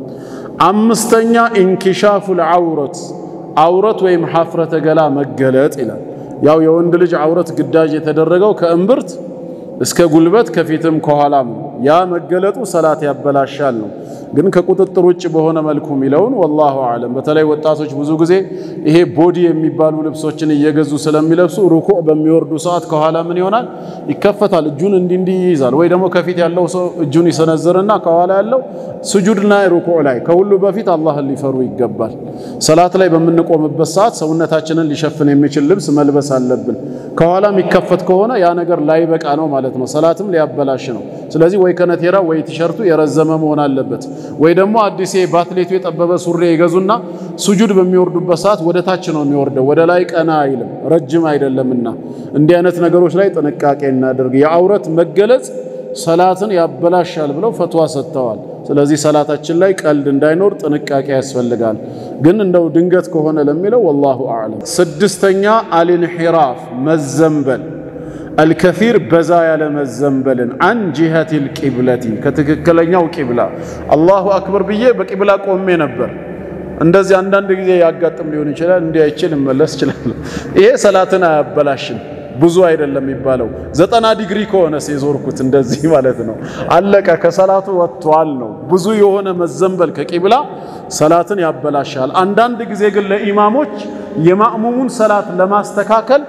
አምስተኛ ኢንኪሻፉል ዐውረት ዐውረት ወይም ሐፍረተ ገላ መገለጥ ይላል። ያው የወንድ ልጅ ዐውረት ግዳጅ የተደረገው ከእምብርት እስከ ጉልበት ከፊትም ከኋላም ነው። ያ መገለጡ ሰላት ያበላሻል ነው። ግን ከቁጥጥር ውጭ በሆነ መልኩ የሚለውን ወላሁ አለም። በተለይ ወጣቶች ብዙ ጊዜ ይሄ ቦዲ የሚባሉ ልብሶችን እየገዙ ስለሚለብሱ ሩኩዕ በሚወርዱ ሰዓት ከኋላ ምን ይሆናል? ይከፈታል። እጁን እንዲህ እንዲህ ይይዛል። ወይ ደግሞ ከፊት ያለው ሰው እጁን ይሰነዝርና ከኋላ ያለው ስጁድና ሩኩዕ ላይ ከሁሉ በፊት አላህን ሊፈሩ ይገባል። ሰላት ላይ በምንቆምበት ሰዓት ሰውነታችንን ሊሸፍን የሚችል ልብስ መልበስ አለብን። ከኋላ የሚከፈት ከሆነ ያ ነገር ላይበቃ ነው ማለት ነው። ሰላትም ሊያበላሽ ነው። ስለዚህ ወይ ከነቴራ ወይ ቲሸርቱ የረዘመ መሆን አለበት። ወይ ደግሞ አዲስ በአትሌቱ የጠበበ ሱሪ ይገዙና ሱጁድ በሚወርዱበት ሰዓት ወደ ታች ነው የሚወርደው፣ ወደ ላይ ቀና አይልም፣ ረጅም አይደለምና። እንዲህ አይነት ነገሮች ላይ ጥንቃቄ እናደርግ። የዐውረት መገለጽ ሰላትን ያበላሻል ብለው ፈትዋ ሰጥተዋል። ስለዚህ ሰላታችን ላይ ቀልድ እንዳይኖር ጥንቃቄ ያስፈልጋል። ግን እንደው ድንገት ከሆነ ለሚለው ወላሁ አዕለም። ስድስተኛ አልንሒራፍ መዘንበል አልከፊር በዛ ያለ መዘንበልን አን ጂሀቲል ቂብለቲ ከትክክለኛው ቂብላ አላሁ አክበር ብዬ በቂብላ ቆሜ ነበር። እንደዚህ አንዳንድ ጊዜ ያጋጥም ሊሆን ይችላል። እንዲህ አይቼ ልመለስ እችላለሁ። ይሄ ሰላትን አያበላሽም። ብዙ አይደለም የሚባለው ዘጠና ዲግሪ ከሆነ የዞርኩት እንደዚህ ማለት ነው። አለቀ፣ ከሰላቱ ወጥቷል ነው። ብዙ የሆነ መዘንበል ከቂብላ ሰላትን ያበላሻል። አንዳንድ ጊዜ ግን ለኢማሞች የማእሙሙን ሰላት ለማስተካከል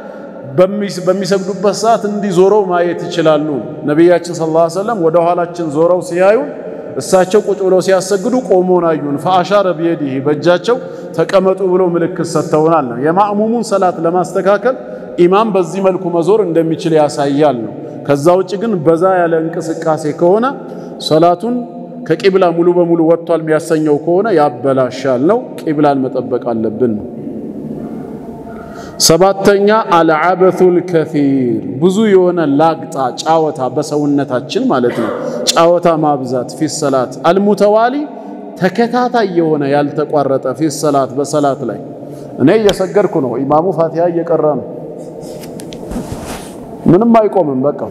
በሚሰግዱበት ሰዓት እንዲዞረው ማየት ይችላሉ። ነቢያችን ሰለላሁ ዐለይሂ ወሰለም ወደ ኋላችን ዞረው ሲያዩን እሳቸው ቁጭ ብለው ሲያሰግዱ ቆሞን አዩን። ፈአሻረ ቢየዲህ በእጃቸው ተቀመጡ ብሎ ምልክት ሰጥተውናል ነው። የማእሙሙን ሰላት ለማስተካከል ኢማም በዚህ መልኩ መዞር እንደሚችል ያሳያል ነው። ከዛ ውጭ ግን በዛ ያለ እንቅስቃሴ ከሆነ ሰላቱን ከቂብላ ሙሉ በሙሉ ወጥቷል የሚያሰኘው ከሆነ ያበላሻል ነው። ቂብላን መጠበቅ አለብን ነው። ሰባተኛ አልዓበቱል ከፊር ብዙ የሆነ ላግጣ ጫወታ በሰውነታችን ማለት ነው። ጫወታ ማብዛት ፊ ሰላት አልሙተዋሊ ተከታታይ የሆነ ያልተቋረጠ ፊ ሰላት በሰላት ላይ እኔ እየሰገድኩ ነው፣ ኢማሙ ፋቲሃ እየቀራ ነው። ምንም አይቆምም። በቃ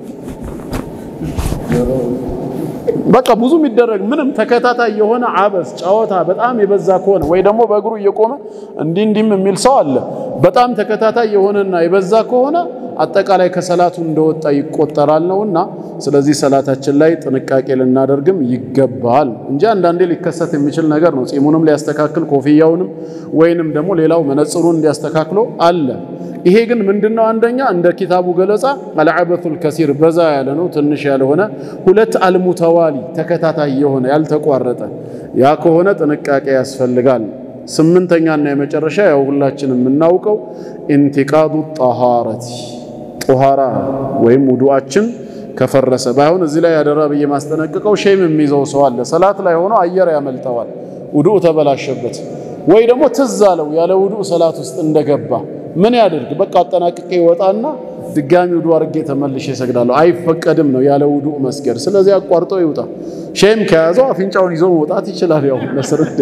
በቃ ብዙ የሚደረግ ምንም ተከታታይ የሆነ አበስ ጨዋታ በጣም የበዛ ከሆነ ወይ ደግሞ በእግሩ እየቆመ እንዲህ እንዲህም የሚል ሰው አለ። በጣም ተከታታይ የሆነና የበዛ ከሆነ አጠቃላይ ከሰላቱ እንደወጣ ይቆጠራል ነውና፣ ስለዚህ ሰላታችን ላይ ጥንቃቄ ልናደርግም ይገባል እንጂ አንዳንዴ ሊከሰት የሚችል ነገር ነው። ጺሙንም ሊያስተካክል ኮፍያውንም ወይንም ደግሞ ሌላው መነጽሩን እንዲያስተካክሎ አለ። ይሄ ግን ምንድነው? አንደኛ እንደ ኪታቡ ገለጻ አልዓበቱል ከሲር በዛ ያለ ነው፣ ትንሽ ያልሆነ። ሁለት አልሙተዋሊ ተከታታይ የሆነ ያልተቋረጠ፣ ያ ከሆነ ጥንቃቄ ያስፈልጋል። ስምንተኛና የመጨረሻ ያው ሁላችን የምናውቀው ኢንቲቃዱ ጣሃረቲ ጦሃራ ወይም ውዱአችን ከፈረሰ ባይሆን እዚህ ላይ ያደራ ብዬ ማስጠነቅቀው ሼም የሚይዘው ሰው አለ። ሰላት ላይ ሆኖ አየር ያመልጠዋል፣ ውዱእ ተበላሸበት። ወይ ደግሞ ትዝ አለው ያለ ውዱእ ሰላት ውስጥ እንደገባ ምን ያድርግ? በቃ አጠናቅቄ ይወጣና ድጋሚ ውዱእ አድርጌ ተመልሼ እሰግዳለሁ። አይፈቀድም ነው ያለ ውዱእ መስገድ። ስለዚህ አቋርጦ ይውጣ። ሼም ከያዘው አፍንጫውን ይዞ መውጣት ይችላል። ያው ለስርድ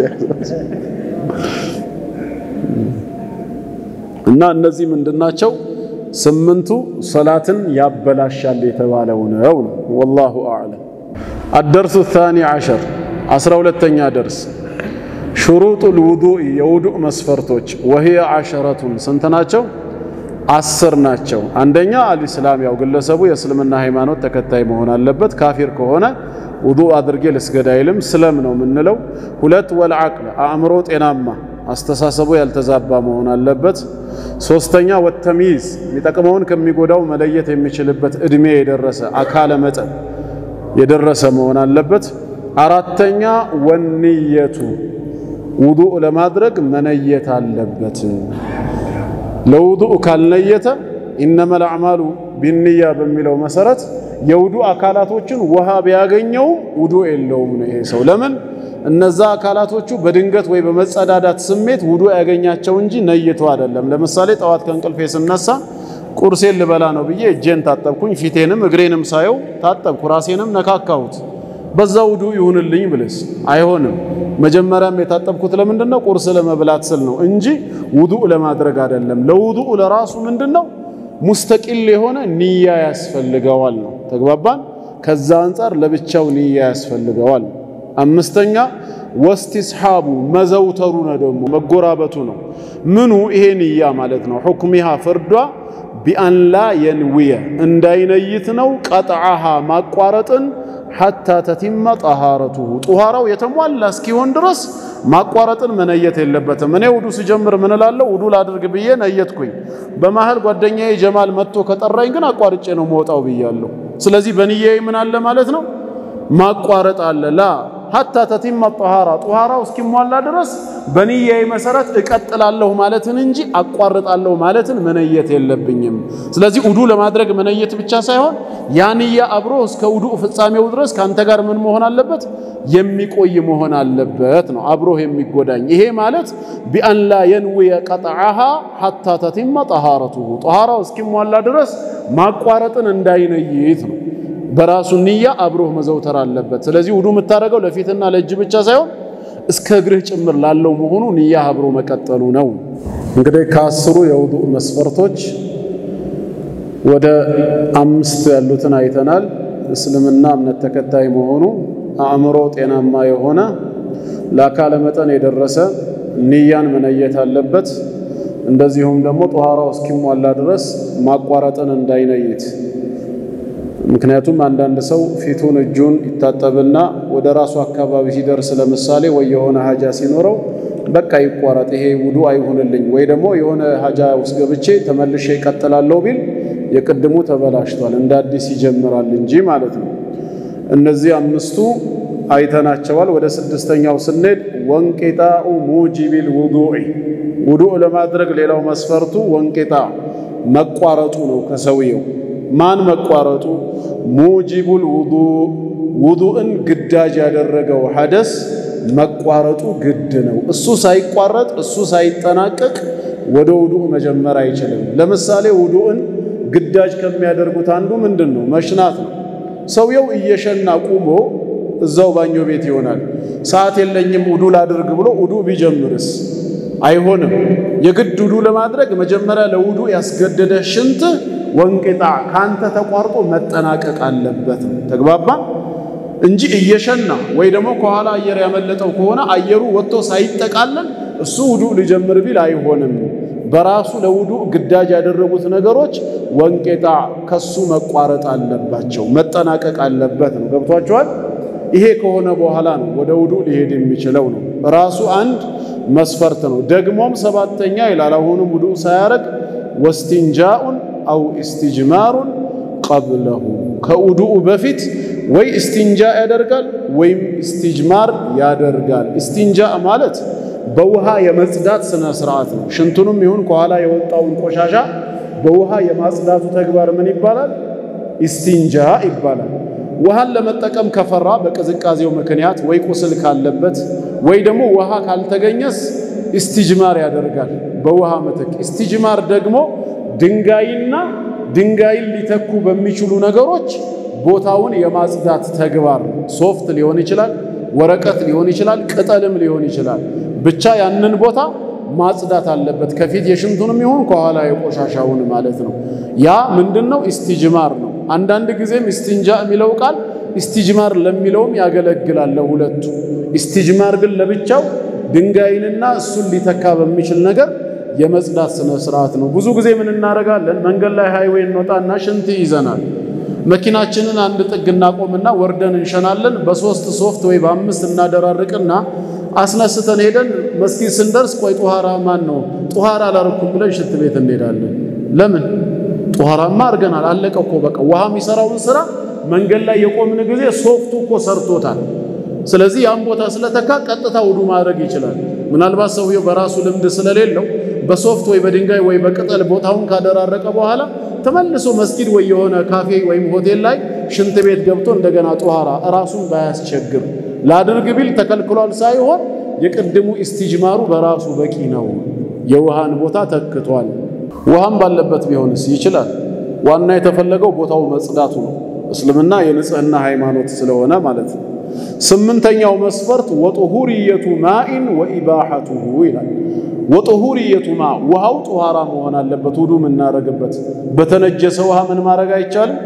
እና እነዚህ ምንድናቸው? ስምንቱ ሰላትን ያበላሻል የተባለው ነው። ወላሁ አዕለም። አደርሱ ታኒ ዓሸር አስራ ሁለተኛ ደርስ ሹሩጡል ውዱእ የውዱእ መስፈርቶች ወህየ ዓሸረቱን ስንት ናቸው? አስር ናቸው። አንደኛ አልኢስላም ያው ግለሰቡ የእስልምና ሃይማኖት ተከታይ መሆን አለበት። ካፊር ከሆነ ውዱእ አድርጌ ልስገድ አይልም፣ ስለም ነው የምንለው። ሁለት ወልዓቅል አእምሮ ጤናማ አስተሳሰቡ ያልተዛባ መሆን አለበት። ሶስተኛ ወተሚዝ የሚጠቅመውን ከሚጎዳው መለየት የሚችልበት እድሜ የደረሰ አካለ መጠን የደረሰ መሆን አለበት። አራተኛ ወንየቱ ውዱእ ለማድረግ መነየት አለበት። ለውዱእ ካልነየተ ኢነመል አዕማሉ ቢንያ በሚለው መሰረት የውዱእ አካላቶችን ውሃ ቢያገኘውም ውዱእ የለውም ነው ይሄ ሰው ለምን እነዛ አካላቶቹ በድንገት ወይ በመጸዳዳት ስሜት ውዱእ ያገኛቸው እንጂ ነይቶ አይደለም። ለምሳሌ ጠዋት ከእንቅልፌ ስነሳ ቁርሴን ልበላ ነው ብዬ እጄን ታጠብኩኝ፣ ፊቴንም እግሬንም ሳየው ታጠብኩ፣ ራሴንም ነካካሁት። በዛ ውዱእ ይሁንልኝ ብልስ አይሆንም። መጀመሪያም የታጠብኩት ለምንድን ነው? ቁርስ ለመብላት ስል ነው እንጂ ውዱእ ለማድረግ አይደለም። ለውዱእ ለራሱ ምንድን ነው? ሙስተቂል የሆነ ንያ ያስፈልገዋል ነው። ተግባባን? ከዛ አንጻር ለብቻው ንያ ያስፈልገዋል። አምስተኛ ወስቲስሓቡ መዘውተሩ ነው ደግሞ መጎራበቱ ነው። ምኑ ይሄ ንያ ማለት ነው። ሑክሚሃ ፍርዷ ቢአንላ የንውየ እንዳይነይት ነው። ቀጥዓሃ ማቋረጥን ሐታ ተቲመ ጠሃረቱሁ ጡሃራው የተሟላ እስኪሆን ድረስ ማቋረጥን መነየት የለበትም። እኔ ውዱ ስጀምር ምን እላለሁ? ውዱ ላድርግ ብዬ ነየትኩኝ። በመሃል ጓደኛዬ ጀማል መጥቶ ከጠራኝ ግን አቋርጬ ነው መውጣው ብያለሁ። ስለዚህ በንያዬ ምን አለ ማለት ነው ማቋረጥ አለ ላ ሐታ ተቲመ ጠሃራ ጡሃራው እስኪሟላ ድረስ በንያዬ መሰረት እቀጥላለሁ ማለትን እንጂ አቋርጣለሁ ማለትን መነየት የለብኝም። ስለዚህ ውዱ ለማድረግ መነየት ብቻ ሳይሆን ያ ንያ አብሮ እስከ ውዱ ፍጻሜው ድረስ ከአንተ ጋር ምን መሆን አለበት? የሚቆይ መሆን አለበት ነው አብሮህ የሚጎዳኝ። ይሄ ማለት ቢአን ላ የንውየ ቀጥዓሃ ሐታ ተቲመ ጠሃረቱሁ ጠሃራው እስኪሟላ ድረስ ማቋረጥን እንዳይነይት ነው። በራሱ ንያ አብሮህ መዘውተር አለበት። ስለዚህ ውዱ የምታደርገው ለፊትና ለእጅ ብቻ ሳይሆን እስከ እግርህ ጭምር ላለው መሆኑ ንያ አብሮ መቀጠሉ ነው። እንግዲህ ከአስሩ የውዱእ መስፈርቶች ወደ አምስት ያሉትን አይተናል። እስልምና እምነት ተከታይ መሆኑ፣ አእምሮ ጤናማ የሆነ ለአካለ መጠን የደረሰ ንያን መነየት አለበት። እንደዚሁም ደግሞ ጧሃራው እስኪሟላ ድረስ ማቋረጥን እንዳይነይት ምክንያቱም አንዳንድ ሰው ፊቱን እጁን ይታጠብና ወደ ራሱ አካባቢ ሲደርስ ለምሳሌ ወይ የሆነ ሀጃ ሲኖረው በቃ ይቋረጥ፣ ይሄ ውዱ አይሁንልኝ፣ ወይ ደግሞ የሆነ ሀጃ ውስጥ ገብቼ ተመልሼ ይቀጥላለሁ ቢል የቅድሙ ተበላሽቷል፣ እንደ አዲስ ይጀምራል እንጂ ማለት ነው። እነዚህ አምስቱ አይተናቸዋል። ወደ ስድስተኛው ስንሄድ ወንቂጣኡ ሙጂቢል ውዱኢ ውዱእ ለማድረግ ሌላው መስፈርቱ ወንቂጣ መቋረጡ ነው ከሰውየው ማን መቋረጡ? ሙጂቡል ውዱእ ውዱእን ግዳጅ ያደረገው ሐደስ መቋረጡ ግድ ነው። እሱ ሳይቋረጥ እሱ ሳይጠናቀቅ ወደ ውዱእ መጀመር አይችልም። ለምሳሌ ውዱእን ግዳጅ ከሚያደርጉት አንዱ ምንድን ነው? መሽናት ነው። ሰውየው እየሸና ቁሞ እዛው ባኞ ቤት ይሆናል። ሰዓት የለኝም ውዱእ ላድርግ ብሎ ውዱእ ቢጀምርስ አይሆንም። የግድ ውዱእ ለማድረግ መጀመሪያ ለውዱእ ያስገደደ ሽንት ወንቅጣ ካንተ ተቋርጦ መጠናቀቅ አለበት ነው። ተግባባ እንጂ እየሸና ወይ ደግሞ ከኋላ አየር ያመለጠው ከሆነ አየሩ ወጥቶ ሳይጠቃለል እሱ ውዱእ ሊጀምር ቢል አይሆንም። በራሱ ለውዱእ ግዳጅ ያደረጉት ነገሮች ወንቄጣ ከሱ መቋረጥ አለባቸው፣ መጠናቀቅ አለበት ነው። ገብቷቸዋል። ይሄ ከሆነ በኋላ ነው ወደ ውዱእ ሊሄድ የሚችለው ነው። ራሱ አንድ መስፈርት ነው። ደግሞም ሰባተኛ ይላል አሁንም ውዱእ ሳያረግ ወስቲንጃኡን አው ኢስቲጅማሩን ቀብለሁ ከውዱኡ በፊት ወይ እስቲንጃ ያደርጋል ወይም ኢስቲጅማር ያደርጋል። እስቲንጃ ማለት በውሃ የመጽዳት ስነ ስርዓት ነው። ሽንቱንም ይሁን ከኋላ የወጣውን ቆሻሻ በውሃ የማጽዳቱ ተግባር ምን ይባላል? ኢስቲንጃ ይባላል። ውሃን ለመጠቀም ከፈራ በቅዝቃዜው ምክንያት ወይ ቁስል ካለበት ወይ ደግሞ ውሃ ካልተገኘስ ኢስቲጅማር ያደርጋል በውሃ ምትክ። ኢስቲጅማር ደግሞ ድንጋይና ድንጋይን ሊተኩ በሚችሉ ነገሮች ቦታውን የማጽዳት ተግባር ነው። ሶፍት ሊሆን ይችላል፣ ወረቀት ሊሆን ይችላል፣ ቅጠልም ሊሆን ይችላል። ብቻ ያንን ቦታ ማጽዳት አለበት፣ ከፊት የሽንቱንም ይሁን ከኋላ የቆሻሻውን ማለት ነው። ያ ምንድን ነው? ኢስቲጅማር ነው። አንዳንድ ጊዜም ኢስቲንጃ የሚለው ቃል ኢስቲጅማር ለሚለውም ያገለግላል ለሁለቱ። ኢስቲጅማር ግን ለብቻው ድንጋይንና እሱን ሊተካ በሚችል ነገር የመጽዳት ስነ ስርዓት ነው። ብዙ ጊዜ ምን እናደርጋለን? መንገድ ላይ ሃይዌይ እንወጣና ሽንት ይዘናል። መኪናችንን አንድ ጥግ እናቆምና ወርደን እንሸናለን። በሶስት ሶፍት ወይ በአምስት እናደራርቅና አስነስተን ሄደን መስጊድ ስንደርስ ቆይ ጧሃራ ማን ነው ጧሃራ አላረኩም ብለን ሽንት ቤት እንሄዳለን። ለምን? ጧሃራማ አድርገናል። አለቀ እኮ በቃ። ውሃ የሚሰራውን ስራ መንገድ ላይ የቆምን ጊዜ ሶፍቱ እኮ ሰርቶታል። ስለዚህ ያን ቦታ ስለተካ ቀጥታ ውዱ ማድረግ ይችላል። ምናልባት ሰውየው በራሱ ልምድ ስለሌለው በሶፍት ወይ በድንጋይ ወይ በቅጠል ቦታውን ካደራረቀ በኋላ ተመልሶ መስጊድ ወይ የሆነ ካፌ ወይም ሆቴል ላይ ሽንት ቤት ገብቶ እንደገና ጧሃራ ራሱን ባያስቸግር ላድርግ ቢል ተከልክሏል ሳይሆን የቅድሙ ኢስቲጅማሩ በራሱ በቂ ነው። የውሃን ቦታ ተክቷል። ውሃም ባለበት ቢሆንስ ይችላል። ዋና የተፈለገው ቦታው መጽዳቱ ነው። እስልምና የንጽህና ሃይማኖት ስለሆነ ማለት ነው። ስምንተኛው መስፈርት ወጡሁርየቱ ማኢን ወኢባሐቱሁ ይላል። ወጡሁርየቱ ማ ውሃው ጡሃራ መሆን አለበት። ውዱ የምናረግበት በተነጀሰ ውሃ ምን ማድረግ አይቻልም?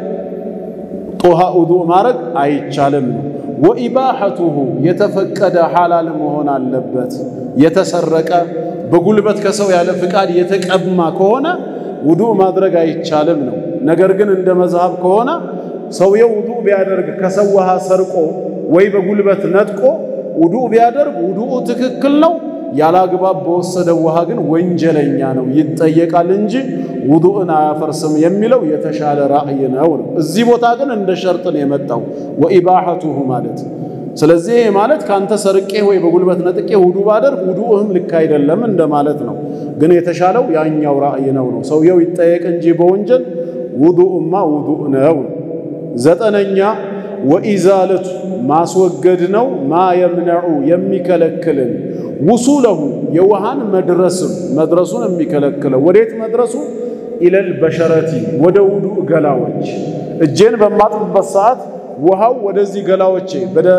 ጦሃ ውዱ ማድረግ አይቻልም ነው። ወኢባሐቱሁ የተፈቀደ ሐላል መሆን አለበት። የተሰረቀ በጉልበት ከሰው ያለ ፍቃድ የተቀማ ከሆነ ውዱእ ማድረግ አይቻልም ነው። ነገር ግን እንደ መዝሃብ ከሆነ ሰውየው ውዱእ ቢያደርግ ከሰው ውሃ ሰርቆ ወይ በጉልበት ነጥቆ ውዱእ ቢያደርግ ውዱኡ ትክክል ነው። ያላግባብ በወሰደው ውሃ ግን ወንጀለኛ ነው፣ ይጠየቃል እንጂ ውዱእን አያፈርስም የሚለው የተሻለ ራእይ ነው ነው። እዚህ ቦታ ግን እንደ ሸርጥ ነው የመጣው ወኢባሐቱሁ ማለት። ስለዚህ ይሄ ማለት ካንተ ሰርቄ ወይ በጉልበት ነጥቄ ውዱእ ባደርግ ውዱእህም ልክ አይደለም እንደማለት ነው። ግን የተሻለው ያኛው ራእይ ነው ነው። ሰውየው ይጠየቅ እንጂ በወንጀል ውዱእማ ውዱእ ነው። ዘጠነኛ ወኢዛለቱ ማስወገድ ነው። ማ የምነዑ የሚከለክልን ውሱለሁ የውሃን መድረስም መድረሱን የሚከለክለው ወዴት መድረሱ? ኢለል በሸረቲ ወደ ውዱእ ገላዎች እጄን በማጥብበት ሰዓት ውሃው ወደዚህ ገላዎቼ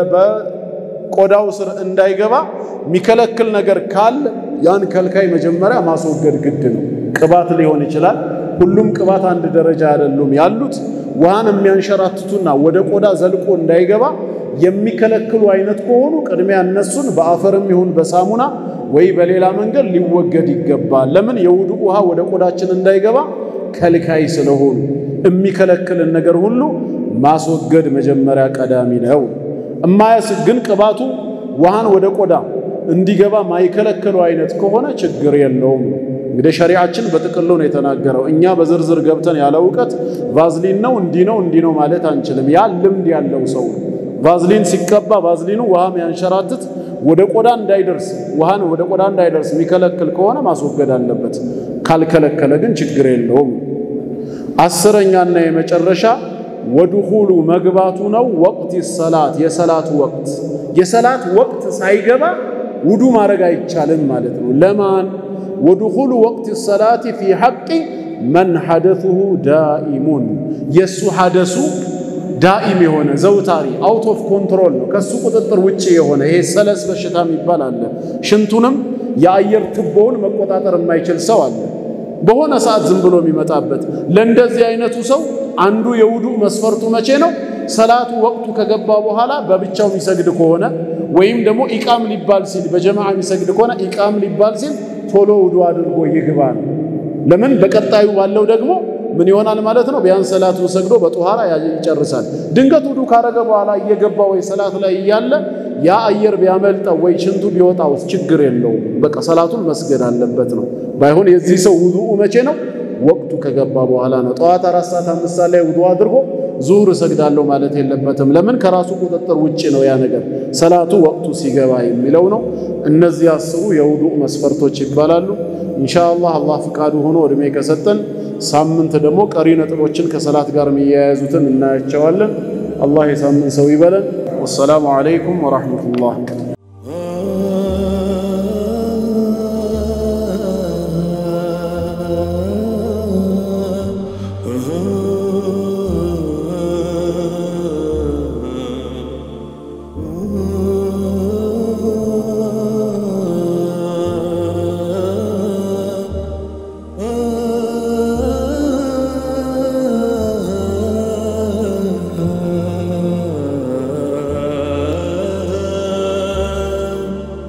በቆዳው ስር እንዳይገባ የሚከለክል ነገር ካለ ያን ከልካይ መጀመሪያ ማስወገድ ግድ ነው። ቅባት ሊሆን ይችላል። ሁሉም ቅባት አንድ ደረጃ አይደሉም ያሉት ውሃን የሚያንሸራትቱና ወደ ቆዳ ዘልቆ እንዳይገባ የሚከለክሉ አይነት ከሆኑ ቅድሚያ እነሱን በአፈርም ይሁን በሳሙና ወይ በሌላ መንገድ ሊወገድ ይገባል። ለምን? የውዱእ ውሃ ወደ ቆዳችን እንዳይገባ ከልካይ ስለሆኑ የሚከለክልን ነገር ሁሉ ማስወገድ መጀመሪያ ቀዳሚ ነው። እማያስ ግን ቅባቱ ውሃን ወደ ቆዳ እንዲገባ ማይከለክሉ አይነት ከሆነ ችግር የለውም። እንግዲህ ሸሪዓችን በጥቅሉ ነው የተናገረው። እኛ በዝርዝር ገብተን ያለ እውቀት ቫዝሊን ነው እንዲህ ነው እንዲህ ነው ማለት አንችልም። ያ ልምድ ያለው ሰው ቫዝሊን ሲቀባ ቫዝሊኑ ውሃ የሚያንሸራትት ወደ ቆዳ እንዳይደርስ ውሃን ወደ ቆዳ እንዳይደርስ የሚከለክል ከሆነ ማስወገድ አለበት። ካልከለከለ ግን ችግር የለውም። አስረኛና የመጨረሻ ወድኹሉ መግባቱ ነው። ወቅት ሰላት የሰላት ወቅት የሰላት ወቅት ሳይገባ ውዱ ማድረግ አይቻልም ማለት ነው። ለማን ወድኹሉ ወቅት ሰላቲ ፊ ሐቂ መን ሐደሱሁ ዳኢሙን የእሱ ሐደሱ ዳኢም የሆነ ዘውታሪ አውት ኦፍ ኮንትሮል ነው፣ ከሱ ቁጥጥር ውጭ የሆነ ይሄ ሰለስ በሽታ የሚባል አለ። ሽንቱንም የአየር ትቦውን መቆጣጠር የማይችል ሰው አለ፣ በሆነ ሰዓት ዝም ብሎ የሚመጣበት። ለእንደዚህ አይነቱ ሰው አንዱ የውዱእ መስፈርቱ መቼ ነው? ሰላቱ ወቅቱ ከገባ በኋላ በብቻው የሚሰግድ ከሆነ ወይም ደግሞ ኢቃም ሊባል ሲል በጀማዓ የሚሰግድ ከሆነ ኢቃም ሊባል ሲል ቶሎ ውዱእ አድርጎ ይግባ ነው። ለምን በቀጣዩ ባለው ደግሞ ምን ይሆናል ማለት ነው? ቢያንስ ሰላቱን ሰግዶ በጦሃራ ይጨርሳል። ድንገት ውዱእ ካረገ በኋላ እየገባ ወይ ሰላት ላይ እያለ ያ አየር ቢያመልጠው ወይ ሽንቱ ቢወጣው ችግር የለውም። በቃ ሰላቱን መስገድ አለበት ነው። ባይሆን የዚህ ሰው ውዱኡ መቼ ነው? ወቅቱ ከገባ በኋላ ነው። ጠዋት አራት ሰዓት አምስት ሰዓት ላይ ውዱእ አድርጎ ዙሁር እሰግዳለሁ ማለት የለበትም። ለምን? ከራሱ ቁጥጥር ውጭ ነው ያ ነገር። ሰላቱ ወቅቱ ሲገባ የሚለው ነው። እነዚህ አስሩ የውዱእ መስፈርቶች ይባላሉ። ኢንሻአላህ አላህ ፍቃዱ ሆኖ እድሜ ከሰጠን ሳምንት ደግሞ ቀሪ ነጥቦችን ከሰላት ጋር የሚያያዙትን እናያቸዋለን። አላህ የሳምንት ሰው ይበለን። ወሰላሙ ዓለይኩም ወራህመቱላህ